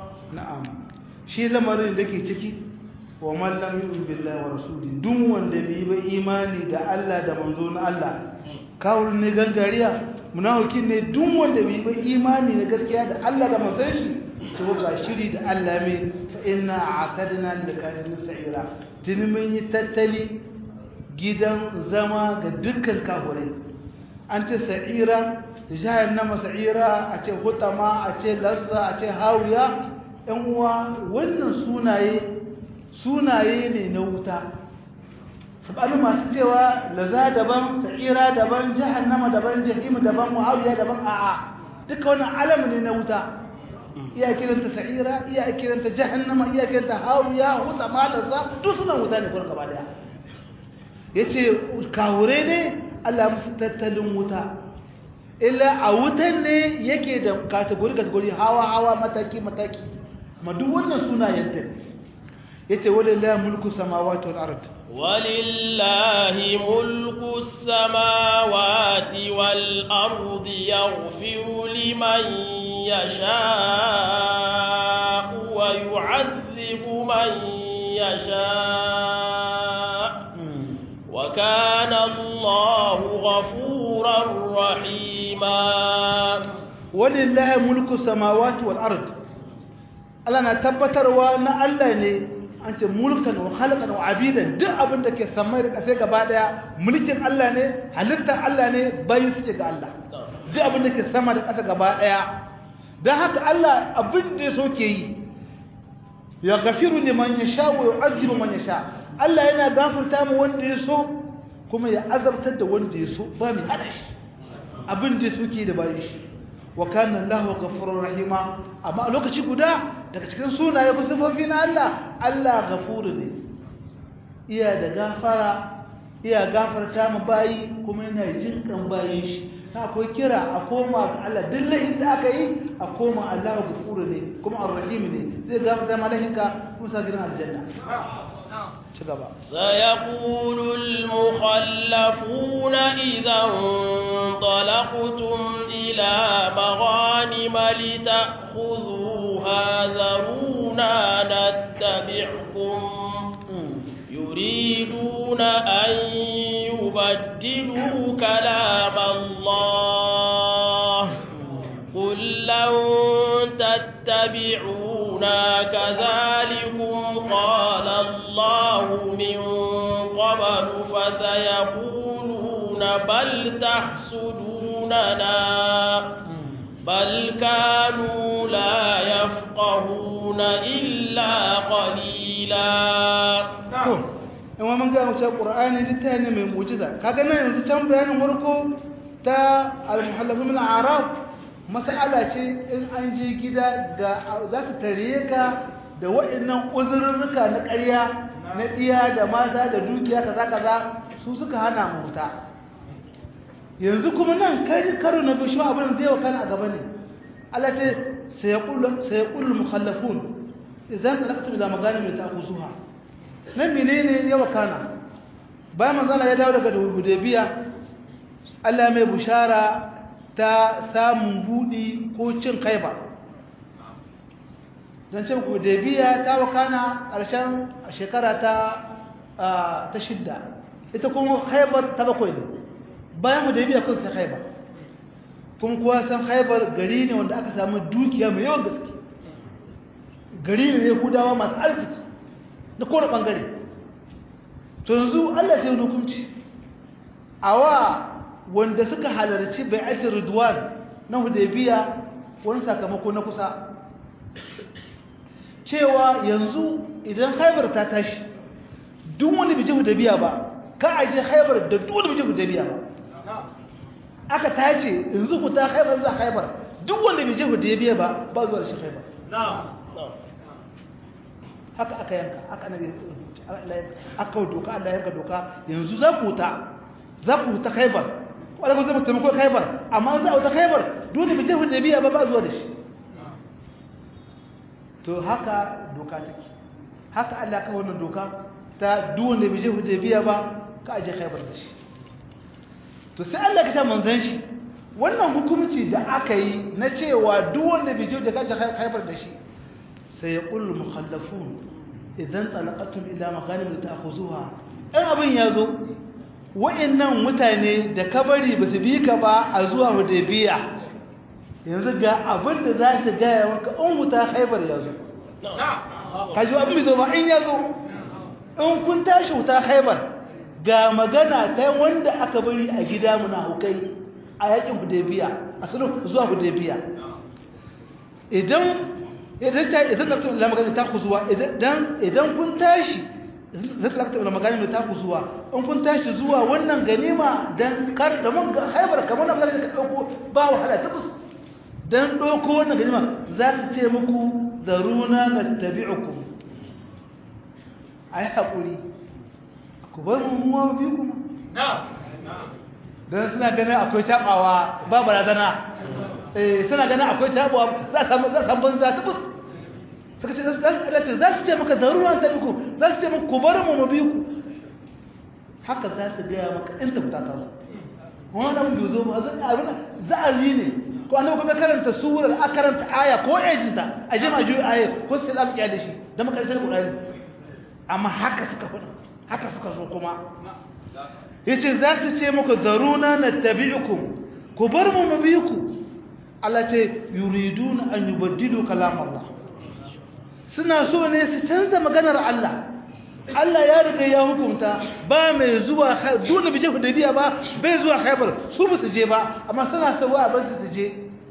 shi lamarin da ke ciki wa man lam yu'min billahi wa rasuli duk wanda bai ba imani da Allah da manzo na Allah kawul ne gangariya munafikin ne duk wanda bai ba imani na gaskiya da Allah da manzon shi to ga shiri da Allah mai fa inna a'tadna likafirin sa'ira tun mun yi tattali gidan zama ga dukkan kafirai an ce sa'ira jahannama sa'ira a ce hutama a ce lazza a ce hawiya yan uwa wannan sunaye sunaye ne na wuta sabanin masu cewa laza daban sa'ira daban jahannama daban jahim daban muawiya daban a'a duka wannan alam ne na wuta iya kiranta sa'ira iya kiranta jahannama iya kiranta hawiya hutama lazza duk sunan wuta ne kuma gaba daya yace kawure ne Allah musu tattalin wuta illa a wutan ne yake da kategori kategori hawa hawa mataki mataki ma duk wannan sunayen ta yace walillahi mulku samawati wal ard walillahi mulku samawati wal ard yaghfiru liman yasha wa yu'adhibu man yasha وكان الله غفورا رحيما ولله ملك السماوات والارض Allah na tabbatarwa na Allah ne an ce mulkan wa khalqan wa abidan duk abin da ke samai da kasai gaba daya mulkin Allah ne halittar Allah ne bai suke ga Allah duk abin da ke sama da kasa gaba daya dan haka Allah abin da so ke yi ya gafiru liman yasha wa yu'adhibu man yasha Allah yana gafarta mu wanda ya so kuma ya azabtar da wanda ya so ba mai hada shi abin da suke da bayan shi wa kana Allahu ghafurur rahima amma a lokaci guda daga cikin sunaye ko sifofi na Allah Allah ghafuru ne iya da gafara iya gafarta mu bayi kuma yana jin kan bayin shi na akwai kira a koma ga Allah duk lahin da aka yi a koma Allah ghafuru ne kuma ar-rahim ne zai gafarta malahinka kuma sa gidan aljanna سيقول المخلفون إذا انطلقتم إلى مغانم لتأخذوها ذرونا نتبعكم يريدون أن يبدلوا كلام الله قل لن تتبعونا كذلكم قال الله من قبل فسيقولون بل تحسدوننا بل كانوا لا يفقهون إلا قليلا in wa mun ga mu cewa qur'ani littafi ne mai mu'jiza kaga nan yanzu can bayanin farko ta al-muhallafin min al-arab mas'ala ce in an je gida ga za su tare ka da waɗannan uzurruka na ƙarya na ɗiya da mata da dukiya kaza kaza su suka hana mu wuta yanzu kuma nan kai karo na bishi abin da zai wakana a gaba ne Allah ce sayaqulu sayaqulu mukhallafun idan talaqtu ila maganim ta'khuzuha nan menene ya wakana bayan manzana ya dawo daga Hudaybiya Allah mai bushara ta samun budi ko cin kaiba don cin Hudaybiya ta wakana ƙarshen shekara ta ta shidda ita kuma haibar ta bakwai ne bayan Hudaybiya kun sai haibar kun kuwa san haibar gari ne wanda aka samu dukiya mai yawan gaske gari ne Yahudawa masu arziki da kowane ɓangare to yanzu Allah sai hukunci a wa wanda suka halarci bai'atul ridwan na hudaybiya wani sakamako na kusa cewa yanzu idan haibar ta tashi duk wani bije hudaybiya ba ka aje haibar da duk wani bije hudaybiya ba aka tace yanzu ku ta haibar za haibar duk wanda bije hudaybiya ba ba zuwa da shi haibar haka aka yanka aka nabi aka doka Allah yanka doka yanzu za ku ta za ku ta Khaibar wala ku zama taimako Khaibar amma za ku ta Khaibar dole bi tafi biya ba ba zuwa da shi to haka doka take haka Allah ka wannan doka ta dole bi tafi biya ba ka aje Khaibar da shi to sai Allah ka ta manzon shi wannan hukunci da aka yi na cewa duk wanda bi tafi da ka aje Khaibar da shi sai ya ƙullu mukhallafun idan talaqatum ila makanim da ta'khuzuha in abin ya zo wa'annan mutane da kabari ba su bi ka ba a zuwa hudaybiya yanzu ga abin da za su gaya maka in wuta haibar ya zo kaji abin bai zo ba in ya zo in kun tashi wuta haibar ga magana ta wanda aka bari a gida muna hukai a yakin hudaybiya a sulhu zuwa hudaybiya idan idan ta idan da la magana ta kuzuwa idan idan kun tashi zai lakta da magana ta kuzuwa in kun tashi zuwa wannan ganima dan kar da mun haibar kamar da ka dauko ba wahala tabus dan dauko wannan ganima za su ce muku zaruna nattabi'ukum ai hakuri ku bar mu mu bi kuma dan suna ganin akwai shabawa ba barazana eh suna ganin akwai shabawa za ka za ka banza ta bus suka ce za su ce maka zaruran ta biku za su ce maka ku bar mu mu bi ku haka za su gaya maka in ta fita ta zo wannan bai zo ba za a yi ne ko annabi kuma karanta surar a karanta aya ko ejinta a jima juyi aya ko sai za mu kiyaye shi da makarantar Qur'ani amma haka suka faɗa haka suka zo kuma yace za ta ce muku zaruna nattabi'ukum ku bar mu mu bi ku Allah ce yuriduna an yubaddilu kalam Allah suna so ne su canza maganar Allah Allah ya riga ya hukunta ba mai zuwa dole bije Hudaybiya ba bai zuwa Khaibar su ba su je ba amma suna sawa ba su je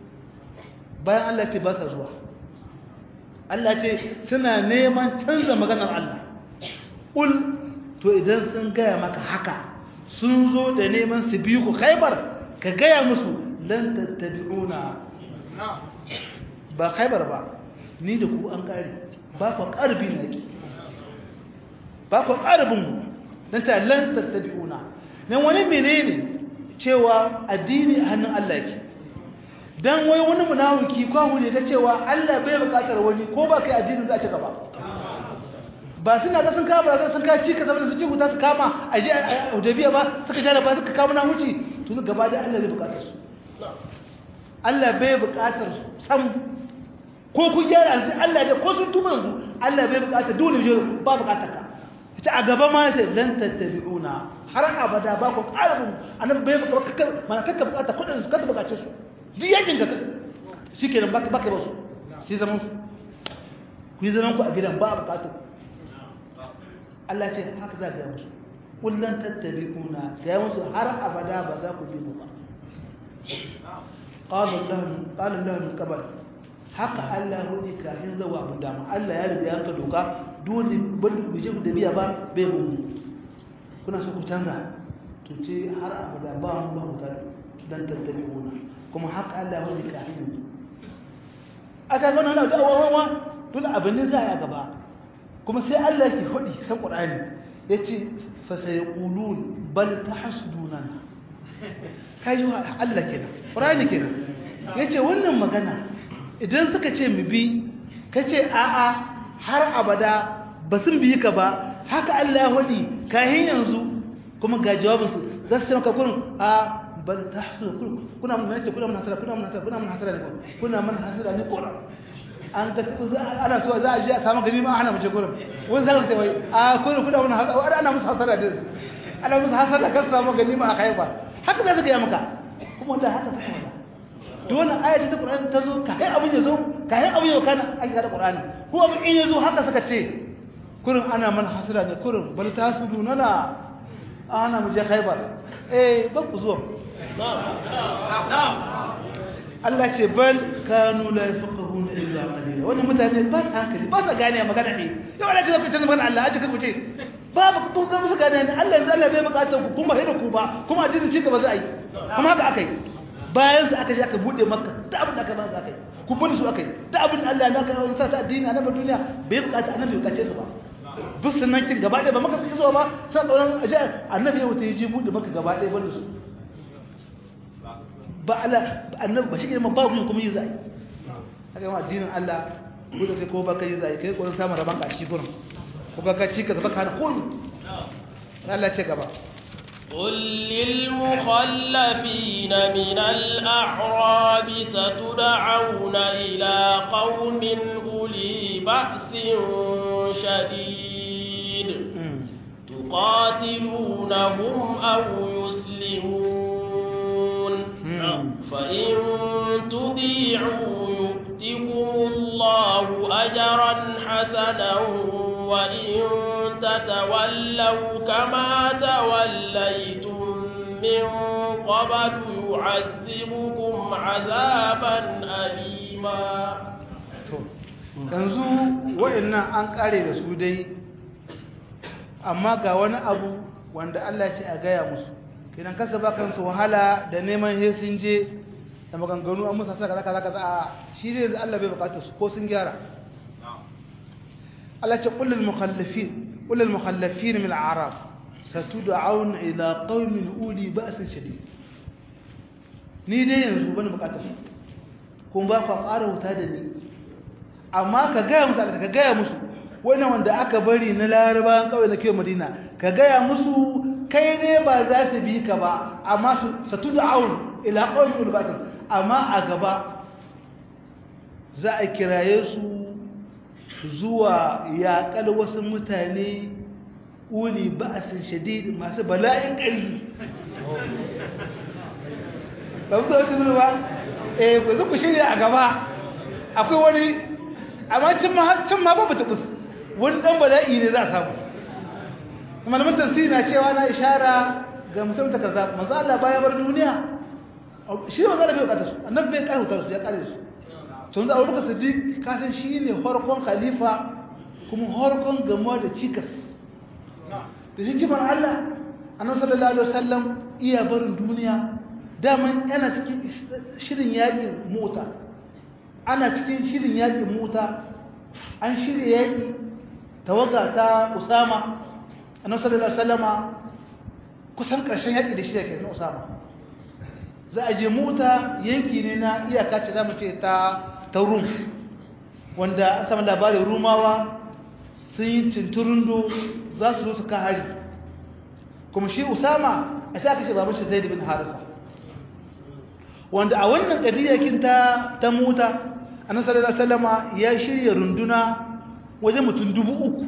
bayan Allah ce ba su zuwa Allah ce suna neman canza maganar Allah ul to idan sun gaya maka haka sun zo da neman su biyu ku Khaibar ka gaya musu lan tattabi'una ba Khaibar ba ni da ku an kare ba ku karbi ne ba ku ƙarabin don ta lan tattabi'una nan wani menene cewa addini a hannun Allah ke dan wai wani munafiki ko ne ga cewa Allah bai buƙatar wani ko ba kai addinin za a ci gaba ba suna ga sun kama ba sun ka ci ka zama su ci huta su kama a je a Hudabiya ba suka jara ba suka kama na wuce to su gaba da Allah bai buƙatar su Allah bai buƙatar su sam ko kun gyara sai Allah da ko sun tuba yanzu Allah bai buƙatar dole ne ba buƙatar ka ita a gaba ma sai lan tattabi'una har abada ba ku ƙarfin annabi bai baka kakka mana kakka bukata kudin su kakka bukace su duk yakin ka shikenan baka baka ba su shi zaman su ku yi zaman ku a gidan ba a bukatu Allah ce haka za ga musu kullan tattabi'una ga musu har abada ba za ku bi mu ba qala Allah qala Allah min qabl haka Allah ne kafin zawa abu dama Allah ya riga yanka doka dole ban bije da biya ba bai mu kuna so ku canza to ce har abada ba mu ba mu ta dan tattabi una kuma haka Allah ya riga kafin aka ga nan da wawa dole abin ne za a gaba kuma sai Allah yake hudi san Qur'ani yace fa sayqulun bal tahsuduna kai Allah kenan Qur'ani kenan yace wannan magana idan suka ce mu bi ka ce a'a har abada ba sun biyi ka ba haka Allah ya hudi kahin yanzu kuma ga jawabinsu za su ce maka kurin a bal ta hasu kuna mun nace kuna mun hasara kuna mun hasara kuna mun hasara ne kuna mun hasara ne kurin an ga ana so za a je a samu gani ma ana mu je kurin wani zaka ce wai a kurin kuna mun hasara ana musu hasara da ana musu hasara kan samu gani ma a kaifa haka za su ga maka kuma da haka suka wada dole ayati ta Qur'ani ta zo kai abin ya zo kai abin ya kana ake da Qur'ani ko abin in ya zo haka suka ce kurin ana man hasira ne kurin bal tasuduna la ana mu je Khaibar eh ba ku zuwa Allah ce bal kanu la yafqahuna illa qalila wannan mutane ba su hankali ba su gane magana ne yau Allah ce ku tana magana Allah a cikin ku ce babu kun ga musu gane ne Allah yanzu Allah bai bukatar ku kuma hida ku ba kuma addinin ci gaba za a yi kuma haka akai bayan su aka je aka bude maka da abin da aka ba su aka yi ku bude su aka yi da abin Allah ya aka yi sa ta addini a nan duniya bai bukata annabi bukace su ba duk sunan kin gaba ɗaya ba maka suke zuwa ba sai tsoron aje annabi ya wuce ji bude maka gaba ɗaya banda su ba ala annabi ba shi ke ba ku kuma yi zai haka yawan addinin Allah ko da kai ko baka yi zai kai kokarin samun raban kashi gurin ko baka ci ka zaba kana kullu Allah ce gaba قل للمخلفين من الأعراب ستدعون إلى قوم أولي بأس شديد تقاتلونهم أو يسلمون فإن تطيعوا يؤتكم الله أجرا حسنا وإن تتولوا كما توليتم من قبل يعذبكم عذابا أليما yanzu wa'annan an kare da su dai amma ga wani abu wanda Allah ce a gaya musu kidan kasa ba kansu wahala da neman he sun je da maganganu an musa saka kaza kaza a shi ne Allah bai bukata su ko sun gyara Allah ce qul lil mukhallafin qul lil mukhallafin min al-a'rab satud'aun ila qaumin uli ba'sin shadid ni dai yanzu bani bukata su kun ba ku ƙara wuta da ni amma ka gaya musu ka gaya musu wannan wanda aka bari na larabawan kawai na kiyo madina ka gaya musu kai ne ba za su bi ka ba amma su satu da awun ila ƙaunin ulbatin amma a gaba za a kiraye su zuwa yaƙar wasu mutane uli ba'asin shadid masu bala'in ƙarfi ba mu zai zuru ba eh ku zuku shirya a gaba akwai wani amma cin ma ba ta kusa wani dan bala'i ne za a samu kuma malamin tafsiri na cewa na ishara ga musulunta kaza manzo Allah baya bar duniya shi manzo Allah bai bukata su annabi bai kai hutar su ya kare su to yanzu Abubakar Siddiq ka san shine farkon khalifa kuma farkon gamuwa da cikas da hikimar Allah annabi sallallahu alaihi wasallam iya barin duniya daman yana cikin shirin yaƙin mota ana cikin shirin yaƙin mota an shirya yaƙi tawaga ta usama annabi sallallahu alaihi wasallama kusan ƙarshen yaƙi da shirya ke na usama za a je mota yanki ne na iyaka ce za mu ce ta ta rum wanda an samu labarin rumawa sun yi cinturundo za su zo su ka hari kuma shi usama a sai aka ce baban shi zai bin harisa wanda a wannan ƙadiyyakin ta ta mota annabi sallallahu alaihi wasallama ya shirya runduna wajen mutum dubu uku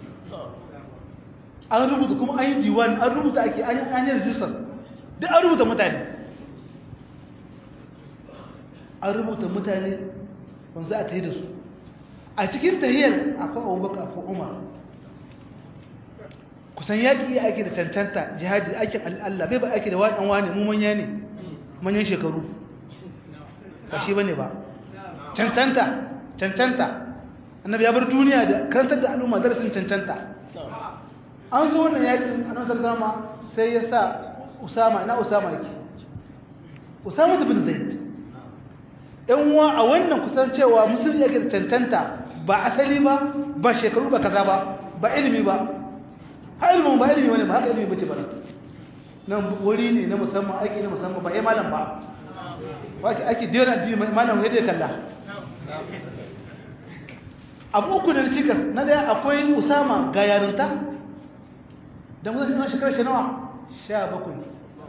an rubuta kuma an yi diwan an rubuta ake an yi rijistar duk an rubuta mutane an rubuta mutane wanda za a ta yi da su a cikin tahiyar akwai abubakar akwai umar kusan yaƙi ya ake da tantanta jihadi aikin Allah bai ba ake da waɗan wani mu manya ne manyan shekaru ba shi ba ne ba cancanta cancanta annabi ya bar duniya da karantar da al'umma darasin cancanta an zo wannan yakin annabi sallallahu sai ya sa usama ina usama yake usama bin zaid ɗan uwa a wannan kusan cewa musulmi yake da cancanta ba asali ba ba shekaru ba kaza ba ba ilimi ba ha ilimin ba ilimi wani ba haka ilimi bace ba nan wuri ne na musamman aiki na musamman ba ya malam ba ba ake dera addini malam ya dai kalla abu uku da cikas na daya akwai usama ga yarinta da musa shi shekarar shi nawa sha bakwai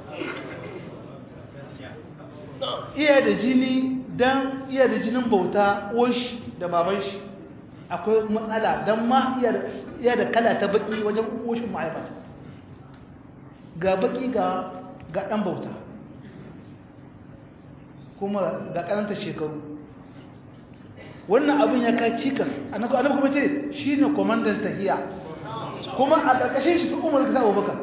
iya da jini don iya da jinin bauta shi da baban shi akwai matsala don ma iya da kala ta baki wajen oshin ma'aikata ga baki ga ɗan bauta kuma ga karanta shekaru wannan abin ya kai cikas annabi kuma ce shi ne kwamandan tahiya kuma a ƙarƙashin shi su umar ka sa'o baka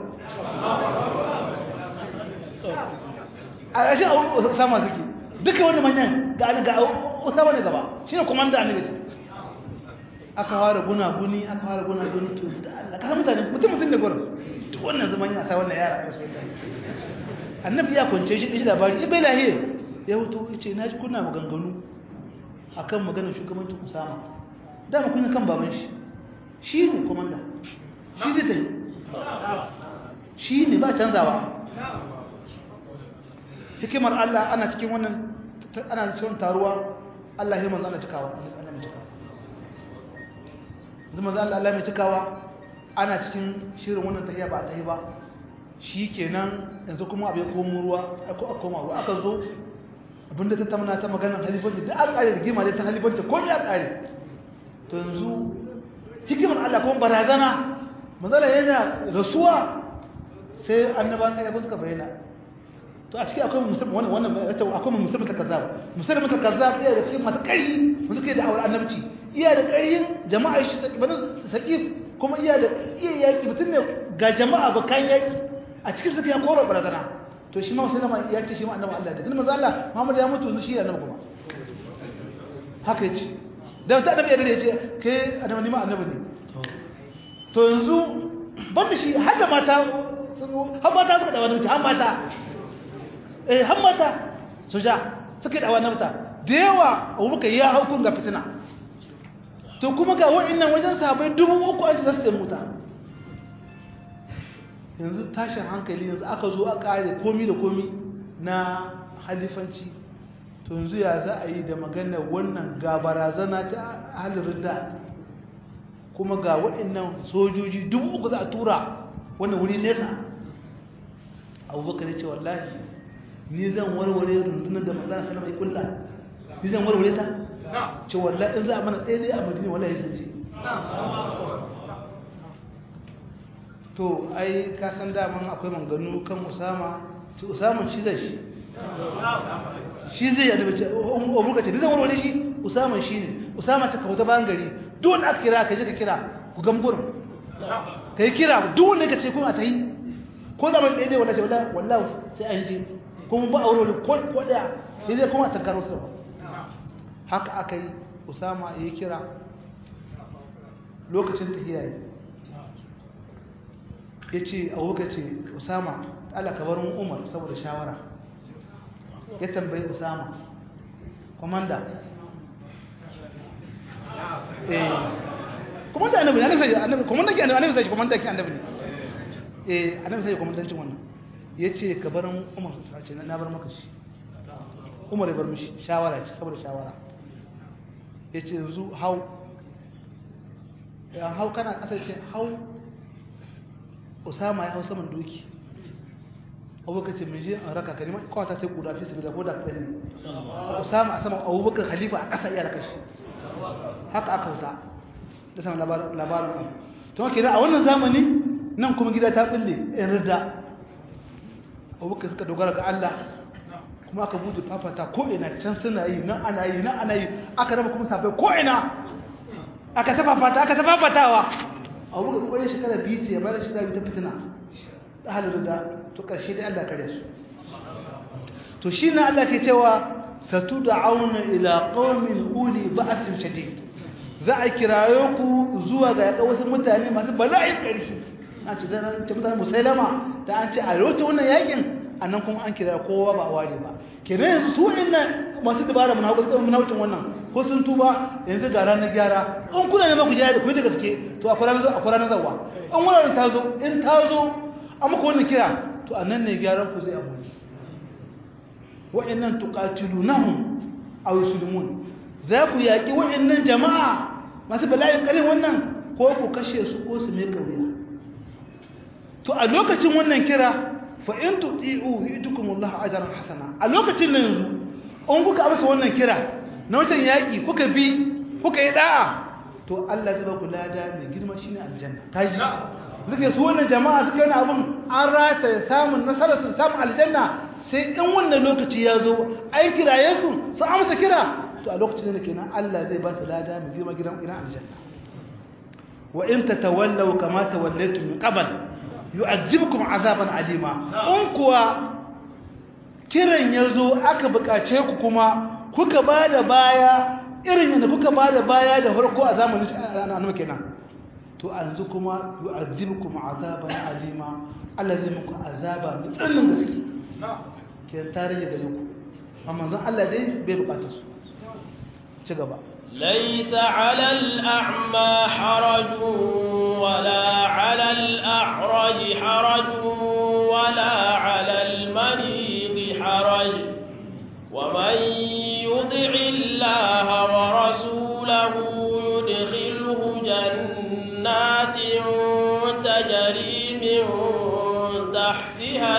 a ƙarshen abu sama suke duka wani manyan ga ga usama ne gaba shi ne kwamandan annabi ce aka fara guna guni aka fara guna guni to da Allah ka mutane mutum mutum da gurin duk wannan zaman ya sa wannan yara annabi ya kwance shi shi labari ibai lahiya ya wuto ya ce na ji kuna maganganu a kan maganar shugabancin usama dama kuna kan baban shi shi ne komanda shi zai tafi shi ne ba canzawa hikimar allah ana cikin wannan ana cikin taruwa allah yi manzana cikawa zama za allah mai cikawa ana cikin shirin wannan tahiya ba a tahi ba shi kenan yanzu kuma abu ya komo ruwa a koma ruwa aka zo abinda ta tamana ta maganar halifanci da aka kare rigima da ta halifanci ko ya kare to yanzu hikimar Allah kuma barazana manzala yana rasuwa sai annaban kai ko suka bayyana to a cikin akwai musulmi wannan wannan akwai musulmi ta kazzab musulmi ta kazzab iya da cikin masu ƙarfi musu kai da awar annabci iya da ƙarfin jama'a shi saqif kuma iya da iya yaki mutum ne ga jama'a ba kan yaki a cikin suka ya kora barazana to shi ma musulmi ya ce shi ma annabi Allah da kuma manzo Allah Muhammad ya mutu yanzu shi annabi kuma haka yace dan ta annabi ya ce kai annabi ni ma annabi ne to yanzu ban da shi har da mata har mata suka da wani har mata eh har mata soja suka da wani mata da yawa abubakar ya hau kun ga fitina to kuma ga wa'annan wajen sabai dubu uku an za su da muta yanzu tashin hankali yanzu aka zo a kare komi da komi na halifanci to yanzu ya za a yi da maganar wannan ga barazana ta halin da kuma ga waɗannan sojoji dubu uku za a tura wannan wuri nesa abubakar ya ce wallahi ni zan warware rundunar da manzana salama ya kulla ni zan warware ta ce wallahi in za a mana ɗaya ɗaya a madina wallahi sun ce to ai ka san daman akwai manganu kan usama ce usama shi zai shi shi zai yadda bace abubakar ce ni zan warware shi usama shi ne usama ta kawo ta bayan gari duk wanda aka kira ka je ka kira ku gamburin ka yi kira duk wanda ka ce kuma ta yi ko zaman ɗaya dai wallahi wallahi wallahi sai an je kuma ba aure ko ko daya sai dai kuma ta karo su haka aka yi usama ya kira lokacin tahiya yi ya ce abubakar ce usama Allah ka bar mu umar saboda shawara ya tambayi usama komanda eh komanda annabi ne sai annabi komanda ke annabi sai komanda ke annabi ne eh annabi sai komandancin wannan yace ka bar umar ta ce na bar maka shi umar ya bar mishi shawara ce saboda shawara yace yanzu hau ya hau kana kasar ce hau usama ya hau saman doki abubakar ce mai je a raka ka neman kawata ta kuda fi sabi da ko da ka ne usama a saman abubakar halifa a ƙasa iya raka shi haka aka wuta da saman labarin abu to haka a wannan zamani nan kuma gida ta bulle in rida abubakar suka dogara ga Allah kuma aka buɗe fafata ko ina can suna yi nan ana yi nan ana yi aka raba kuma sabai ko ina aka ta fafata aka ta fafatawa abubakar kwaye shekara biyu ce ya bada shekara biyu ta fitina da halin da to ƙarshe dai Allah kare su to shi na Allah ke cewa satu da auna ila qaumin uli ba'sin shadid za a kirayo ku zuwa ga yaƙa wasu mutane masu bala'in ƙarfi an ce da ta mutane musailama da an ce a lokacin wannan yakin annan kuma an kira kowa ba a ware ba kenan yanzu su inna masu dabara munawucin wannan ko sun tuba yanzu ga ranar gyara in kuna neman ku gyara da ku da gaske to akwai ranar akwai ranar zawa in wannan ta zo in ta zo an muku wannan kira to annan ne gyaran ku zai abu wa'annan tuqatilunahum aw yuslimun za ku yaki wa'annan jama'a masu bala'in kalin wannan ko ku kashe su ko su mai kauya to a lokacin wannan kira fa in tuti'u yu'tikumullahu ajran hasana a lokacin nan yanzu in kuka amsa wannan kira na watan yaƙi kuka bi kuka yi da'a to Allah zai ba ku lada mai girma shine aljanna kaji suke su wannan jama'a suka yana abin an rata ya samun nasarar su samun aljanna sai in wannan lokaci ya zo an kiraye su su amsa kira to a lokacin da kenan Allah zai ba su lada mai girma gidan gidan aljanna wa in tatawallaw kama tawallaytum min qabl yu'azzibukum azaban alima in kuwa kiran yazo aka bukace ku kuma kuka bada baya irin yadda kuka bada baya da farko a zamanin annabi kenan to yanzu kuma yu'azzibukum azaban alima Allah zai muku azaba mai tsananin gaske ke tarihi da ku amma zan Allah dai bai bukace su ci gaba ليس على الأعمى حرج ولا على الأعرج حرج ولا على المريض حرج ومن يطع الله ورسوله يدخله جنات تجري من تحتها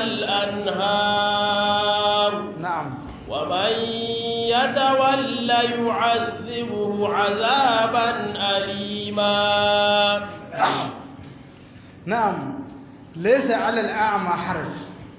الأنهار na'am ومن يتولى يعذبه عذابا أليما نعم ليس على الأعمى حرج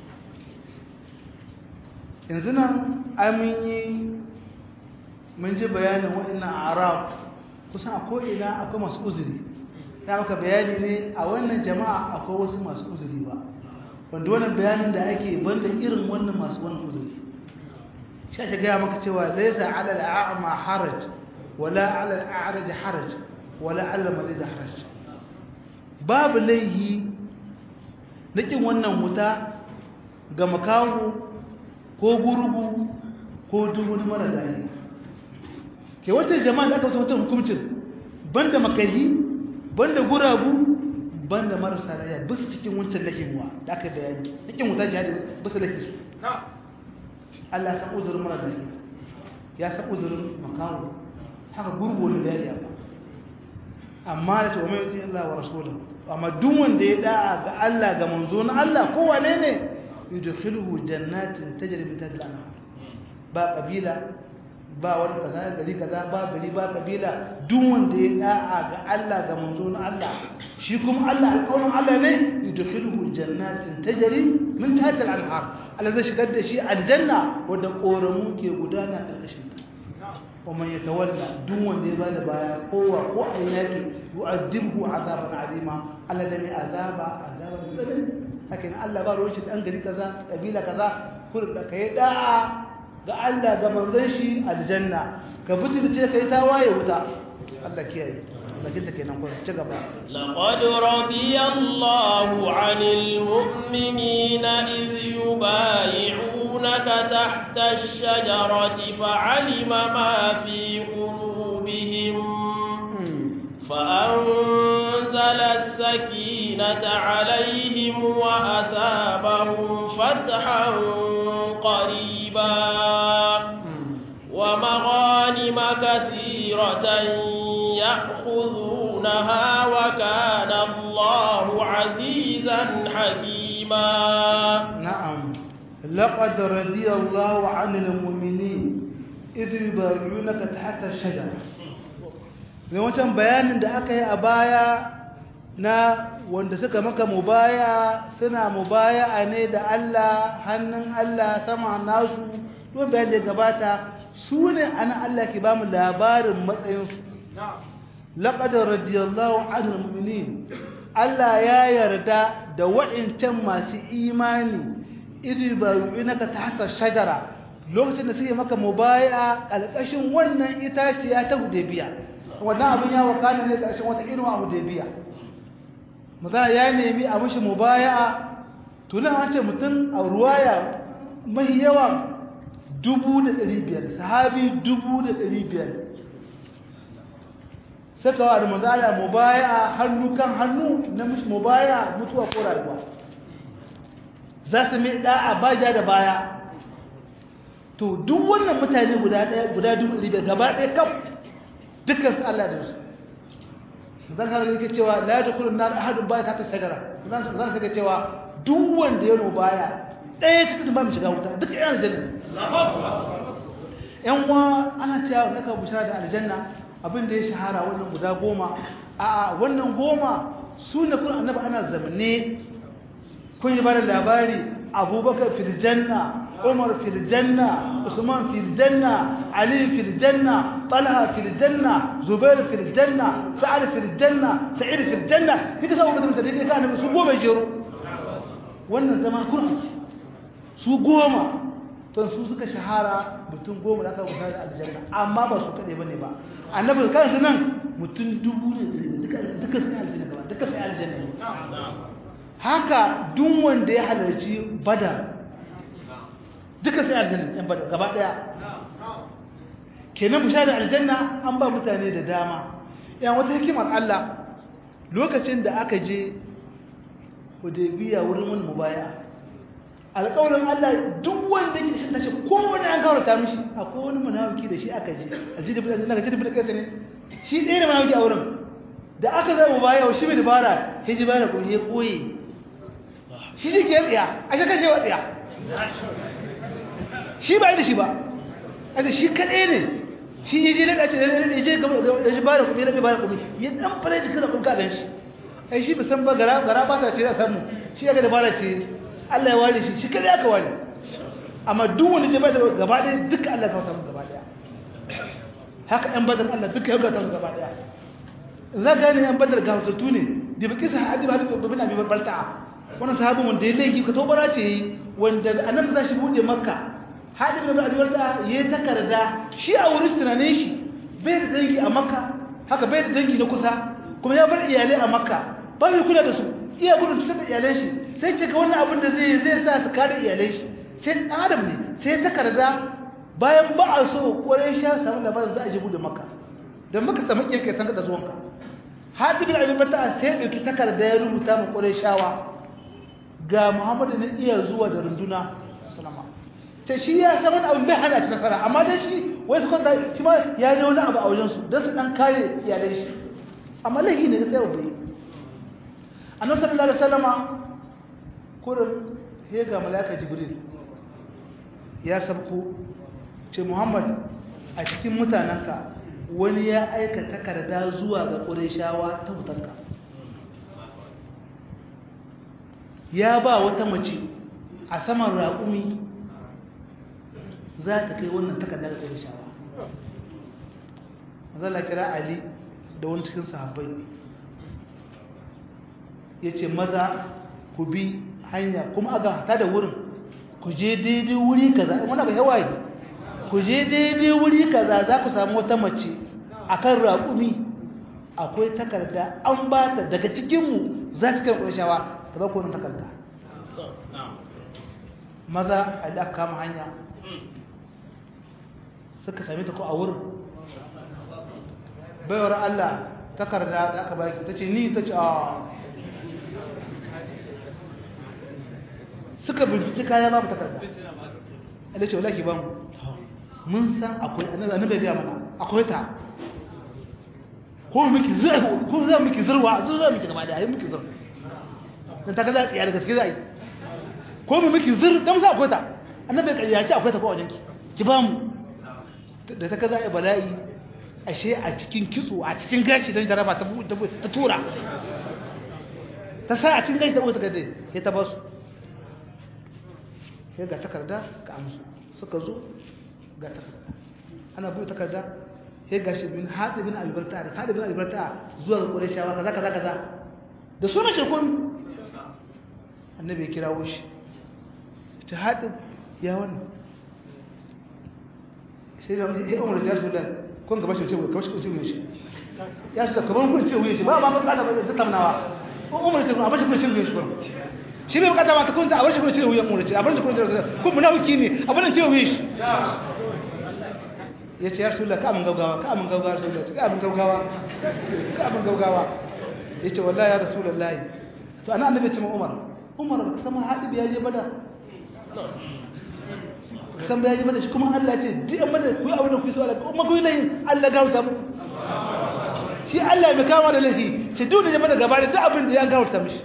yanzu nan amini mun ji bayanin wa'annan arab kusan a ko'ina akwai masu uzuri ta maka bayani ne a wannan jama'a akwai wasu masu uzuri ba wanda wannan bayanin da ake banda irin wannan masu wannan uzuri shi ake gaya maka cewa laisa ala al'a'ma haraj wala ala al'a'raj haraj wala ala marid haraj babu laihi na kin wannan wuta ga makaho ko gurgu ko duhun mara lahi ke wata jama'a da aka wata hukumcin banda makahi banda guragu banda marasa lahiya bisu cikin wancan lahimuwa da aka bayani cikin wuta jihadi bisu lahi su Allah ya san uzurin mara lahiya ya san uzurin makaho haka gurgu wani da ya ba amma da ce wa mai yutin Allah wa rasulahu amma duk wanda ya da'a ga Allah ga manzo na Allah ko wane ne yudkhiluhu jannatin tajri min tahtiha al-anhar ba kabila ba wani kaza gari kaza ba gari ba kabila duk wanda ya da'a ga Allah ga manzo na Allah shi kuma Allah alƙawarin Allah ne yudkhiluhu jannatin tajri min tahtiha al-anhar Allah zai shigar da shi aljanna wanda koramu ke gudana ƙarƙashin ta ومن يتولى دون دي بعد بايا قوة قوة ياكي يؤذبه عذابا عظيما الله جميع عذابا عذابا مثلا لكن الله قال وجه أنقلي كذا قبيلة كذا كل لك يدعى ga Allah ga manzon shi aljanna ka fitirce kai tawaye wuta Allah kiyaye lakin take nan ko ci gaba laqad radiyallahu 'anil mu'minina idh yubay'unaka tahta ash-shajarati fa'alima ma fi qulubihim فأنزل السكينة عليهم وأثابهم فتحا قريبا ومغانم كثيرة يأخذونها وكان الله عزيزا حكيما نعم لقد رضي الله عن المؤمنين إذ يبايعونك تحت الشجرة mai wancan bayanin da aka yi a baya na wanda suka maka mubaya suna mubaya ne da Allah hannun Allah sama nasu don bayan da gabata su ne ana Allah ke ba mu labarin matsayinsu laƙadar radiyallahu anil mu'minin Allah ya yarda da wa'incan masu imani idu bayu'inaka ta hata shajara lokacin da suke maka mubaya ƙalƙashin wannan itaciya ta hudebiya wannan abin ya wakana ne ƙarshen wata irin a hudebiya magana ya nemi a mashi mubaya'a tunan an ce mutum a ruwaya mai yawa dubu da ɗari biyar sahabi dubu da ɗari biyar saka wa da mazala mubaya'a hannu kan hannu na mashi mubaya mutuwa ko rayuwa za su mai ɗa'a baja da baya to duk wannan mutane guda ɗaya guda dubu ɗari biyar gaba ɗaya kam dukkan su Allah da su zan har yake cewa la yadkhulun nar ahadun baya ta shajara zan zan kaga cewa duk wanda ya no baya ɗaya cikin ba mu shiga wuta duk ɗaya aljanna yan wa ana cewa naka bushara da aljanna abin da ya shahara wannan guda goma a wannan goma su ne kun annabi ana zamne kun yi bada labari abubakar fil janna عمر في الجنة عثمان في الجنة علي في الجنة طلحة في الجنة زبير في الجنة سعد في الجنة سعيد في الجنة كيف سووا بدهم تدري كان بسوق ما يجروا wannan zama kurmi su goma to su suka shahara mutum goma da aka rubuta da aljanna amma ba su kade bane ba annabi kansa nan mutum dubu ne duka duka sai aljanna gaba duka sai aljanna haka duk wanda ya halarci badar duka sai aljanna yan bada gaba daya kenan bushara aljanna an ba mutane da dama yan wata hikimar Allah lokacin da aka je Hudaybiya wurin wani mubaya alƙawarin Allah duk wanda yake shi tace kowanne an kawarta mishi akwai wani munafiki da shi aka je aji da bin Allah ji da bin kai ne shi ɗaya ne munafiki a wurin da aka zama mubaya shi bai dabara sai shi bayar da koyi koyi shi ne ke tsiya a shakar je wa tsiya shi ba da shi ba da shi kaɗai ne shi ya je daga ce ya je ya ji bada kuɗi rabe bada kuɗi ya dan fara jikin da kun ka gan shi ai shi bisan ba gara gara ba ta ce da samu shi ya ga da bara ce Allah ya ware shi shi kada aka ware amma duk wani je bada gaba ɗaya duka Allah ya samu gaba ɗaya haka ɗan badar Allah duka ya ga samu gaba ɗaya za ga ne ɗan badar ga hutattu ne da baki sa hadi ba da bin abi balta wannan sahabin wanda ya laifi ka tobara ce wanda annabi za shi bude makka hadi bin abi balta ya takarda shi a wurin tunanin shi bai da dangi a makka haka bai da dangi na kusa kuma ya bar iyalai a makka ba mai kula da su iya gudun cutar da iyalai shi sai ce ga wannan abin da zai zai sa su kare iyalai shi sai adam ne sai takarda bayan ba a so kwarai sha samu labarin za a je bude makka don maka samu kiyar kai san ka da zuwanka hadi bin abi balta sai dauki takarda ya rubuta mu kwarai shawa ga muhammadu ne iya zuwa da runduna salama ta shi ya san wani abin bai hana ci nasara amma dai shi wai su kwanta shi ma ya ne wani abu a wajensu don su ɗan kare iyalai shi amma laifi ne sai wa bai annabi sallallahu alaihi wasallama kurin sai ga malaka jibril ya sabko ce muhammad a cikin mutanenka wani ya aika takarda zuwa ga ƙureshawa ta mutanka ya ba wata mace a saman raƙumi za ta kai wannan takardar ƙureshawa zala kira ali da wani cikin sahabbai ya ce maza ku bi hanya kuma aga hata da wurin ku je daidai wuri kaza wani abu yawa ne ku je daidai wuri kaza za ku samu wata mace a kan raƙumi akwai takarda an ba ta daga cikinmu za ta kai ƙureshawa ta ba ku wani takarda maza a da aka kama hanya suka sami ta ko a wurin baiwar Allah takarda da aka baki ta ce ni ta ce a suka binciki kaya babu takarda Allah ce wala ki ban mun san akwai annabi ga mana akwai ta ko miki zurwa ko za miki zurwa zurwa miki gaba da ayi miki zurwa dan ta kaza tsiya da gaske zai ko mu miki zur dan sa akwai ta annabi kariya ce akwai ta ko wajen ki ki ba mu da ta kaza ai bala'i ashe a cikin kitso a cikin gashi don jaraba ta tura ta sa a cikin gashi ta buɗe takarda ya ta basu ya ga takarda ka amsu suka zo ga takarda ana buɗe takarda ya gashi bin haɗe bin albarta da haɗe bin albarta zuwa ga ƙureshawa kaza kaza kaza da sunan shekun annabi ya kirawo shi ta haɗe ya wannan sai da ya umar da su da kun gaba shi ce kamar shi ce shi ya shi kamar kun ce wuye shi ba ba ba ba da tamnawa umar ce a bashi kun ce wuye shi kun shi bai bukata ba ta kun a bashi kun ce wuye umar ce a bashi kun ce kun munafiki ne a bashi ce wuye shi ya ce ya rasulullah ka amin gaugawa ka amin gaugawa rasulullah ka amin gaugawa ka amin gaugawa ya ce wallahi ya rasulullah to ana annabi ce ma umar umar ba ka san haɗi ya je bada san bayani mata shi kuma Allah ce duk an mata ku yi abin da ku so Allah kuma ku yi layin Allah gauta muku shi Allah mai kama da laifi shi duk da ya mata gaba da duk abin da ya gauta mishi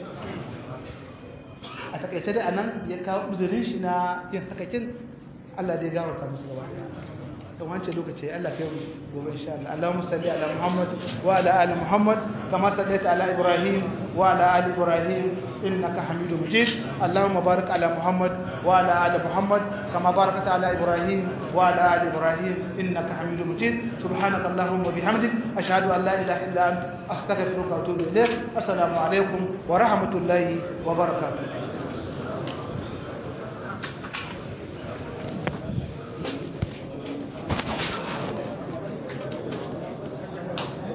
a takaice dai anan ya kawo uzurin shi na yin hakakin Allah dai gauta musu gaba don wancan lokaci Allah kai mu gobe insha Allah Allahumma salli ala Muhammad wa ala ali Muhammad kama sallaita ala Ibrahim wa ala ali Ibrahim innaka Hamidum Majid Allahumma barik ala Muhammad wa ala ali Muhammad kama barakta ala Ibrahim wa ala ali Ibrahim innaka Hamidum Majid subhanaka Allahumma bihamdik ashhadu an la ilaha illa anta astaghfiruka wa atubu ilayk assalamu alaikum wa rahmatullahi wa barakatuh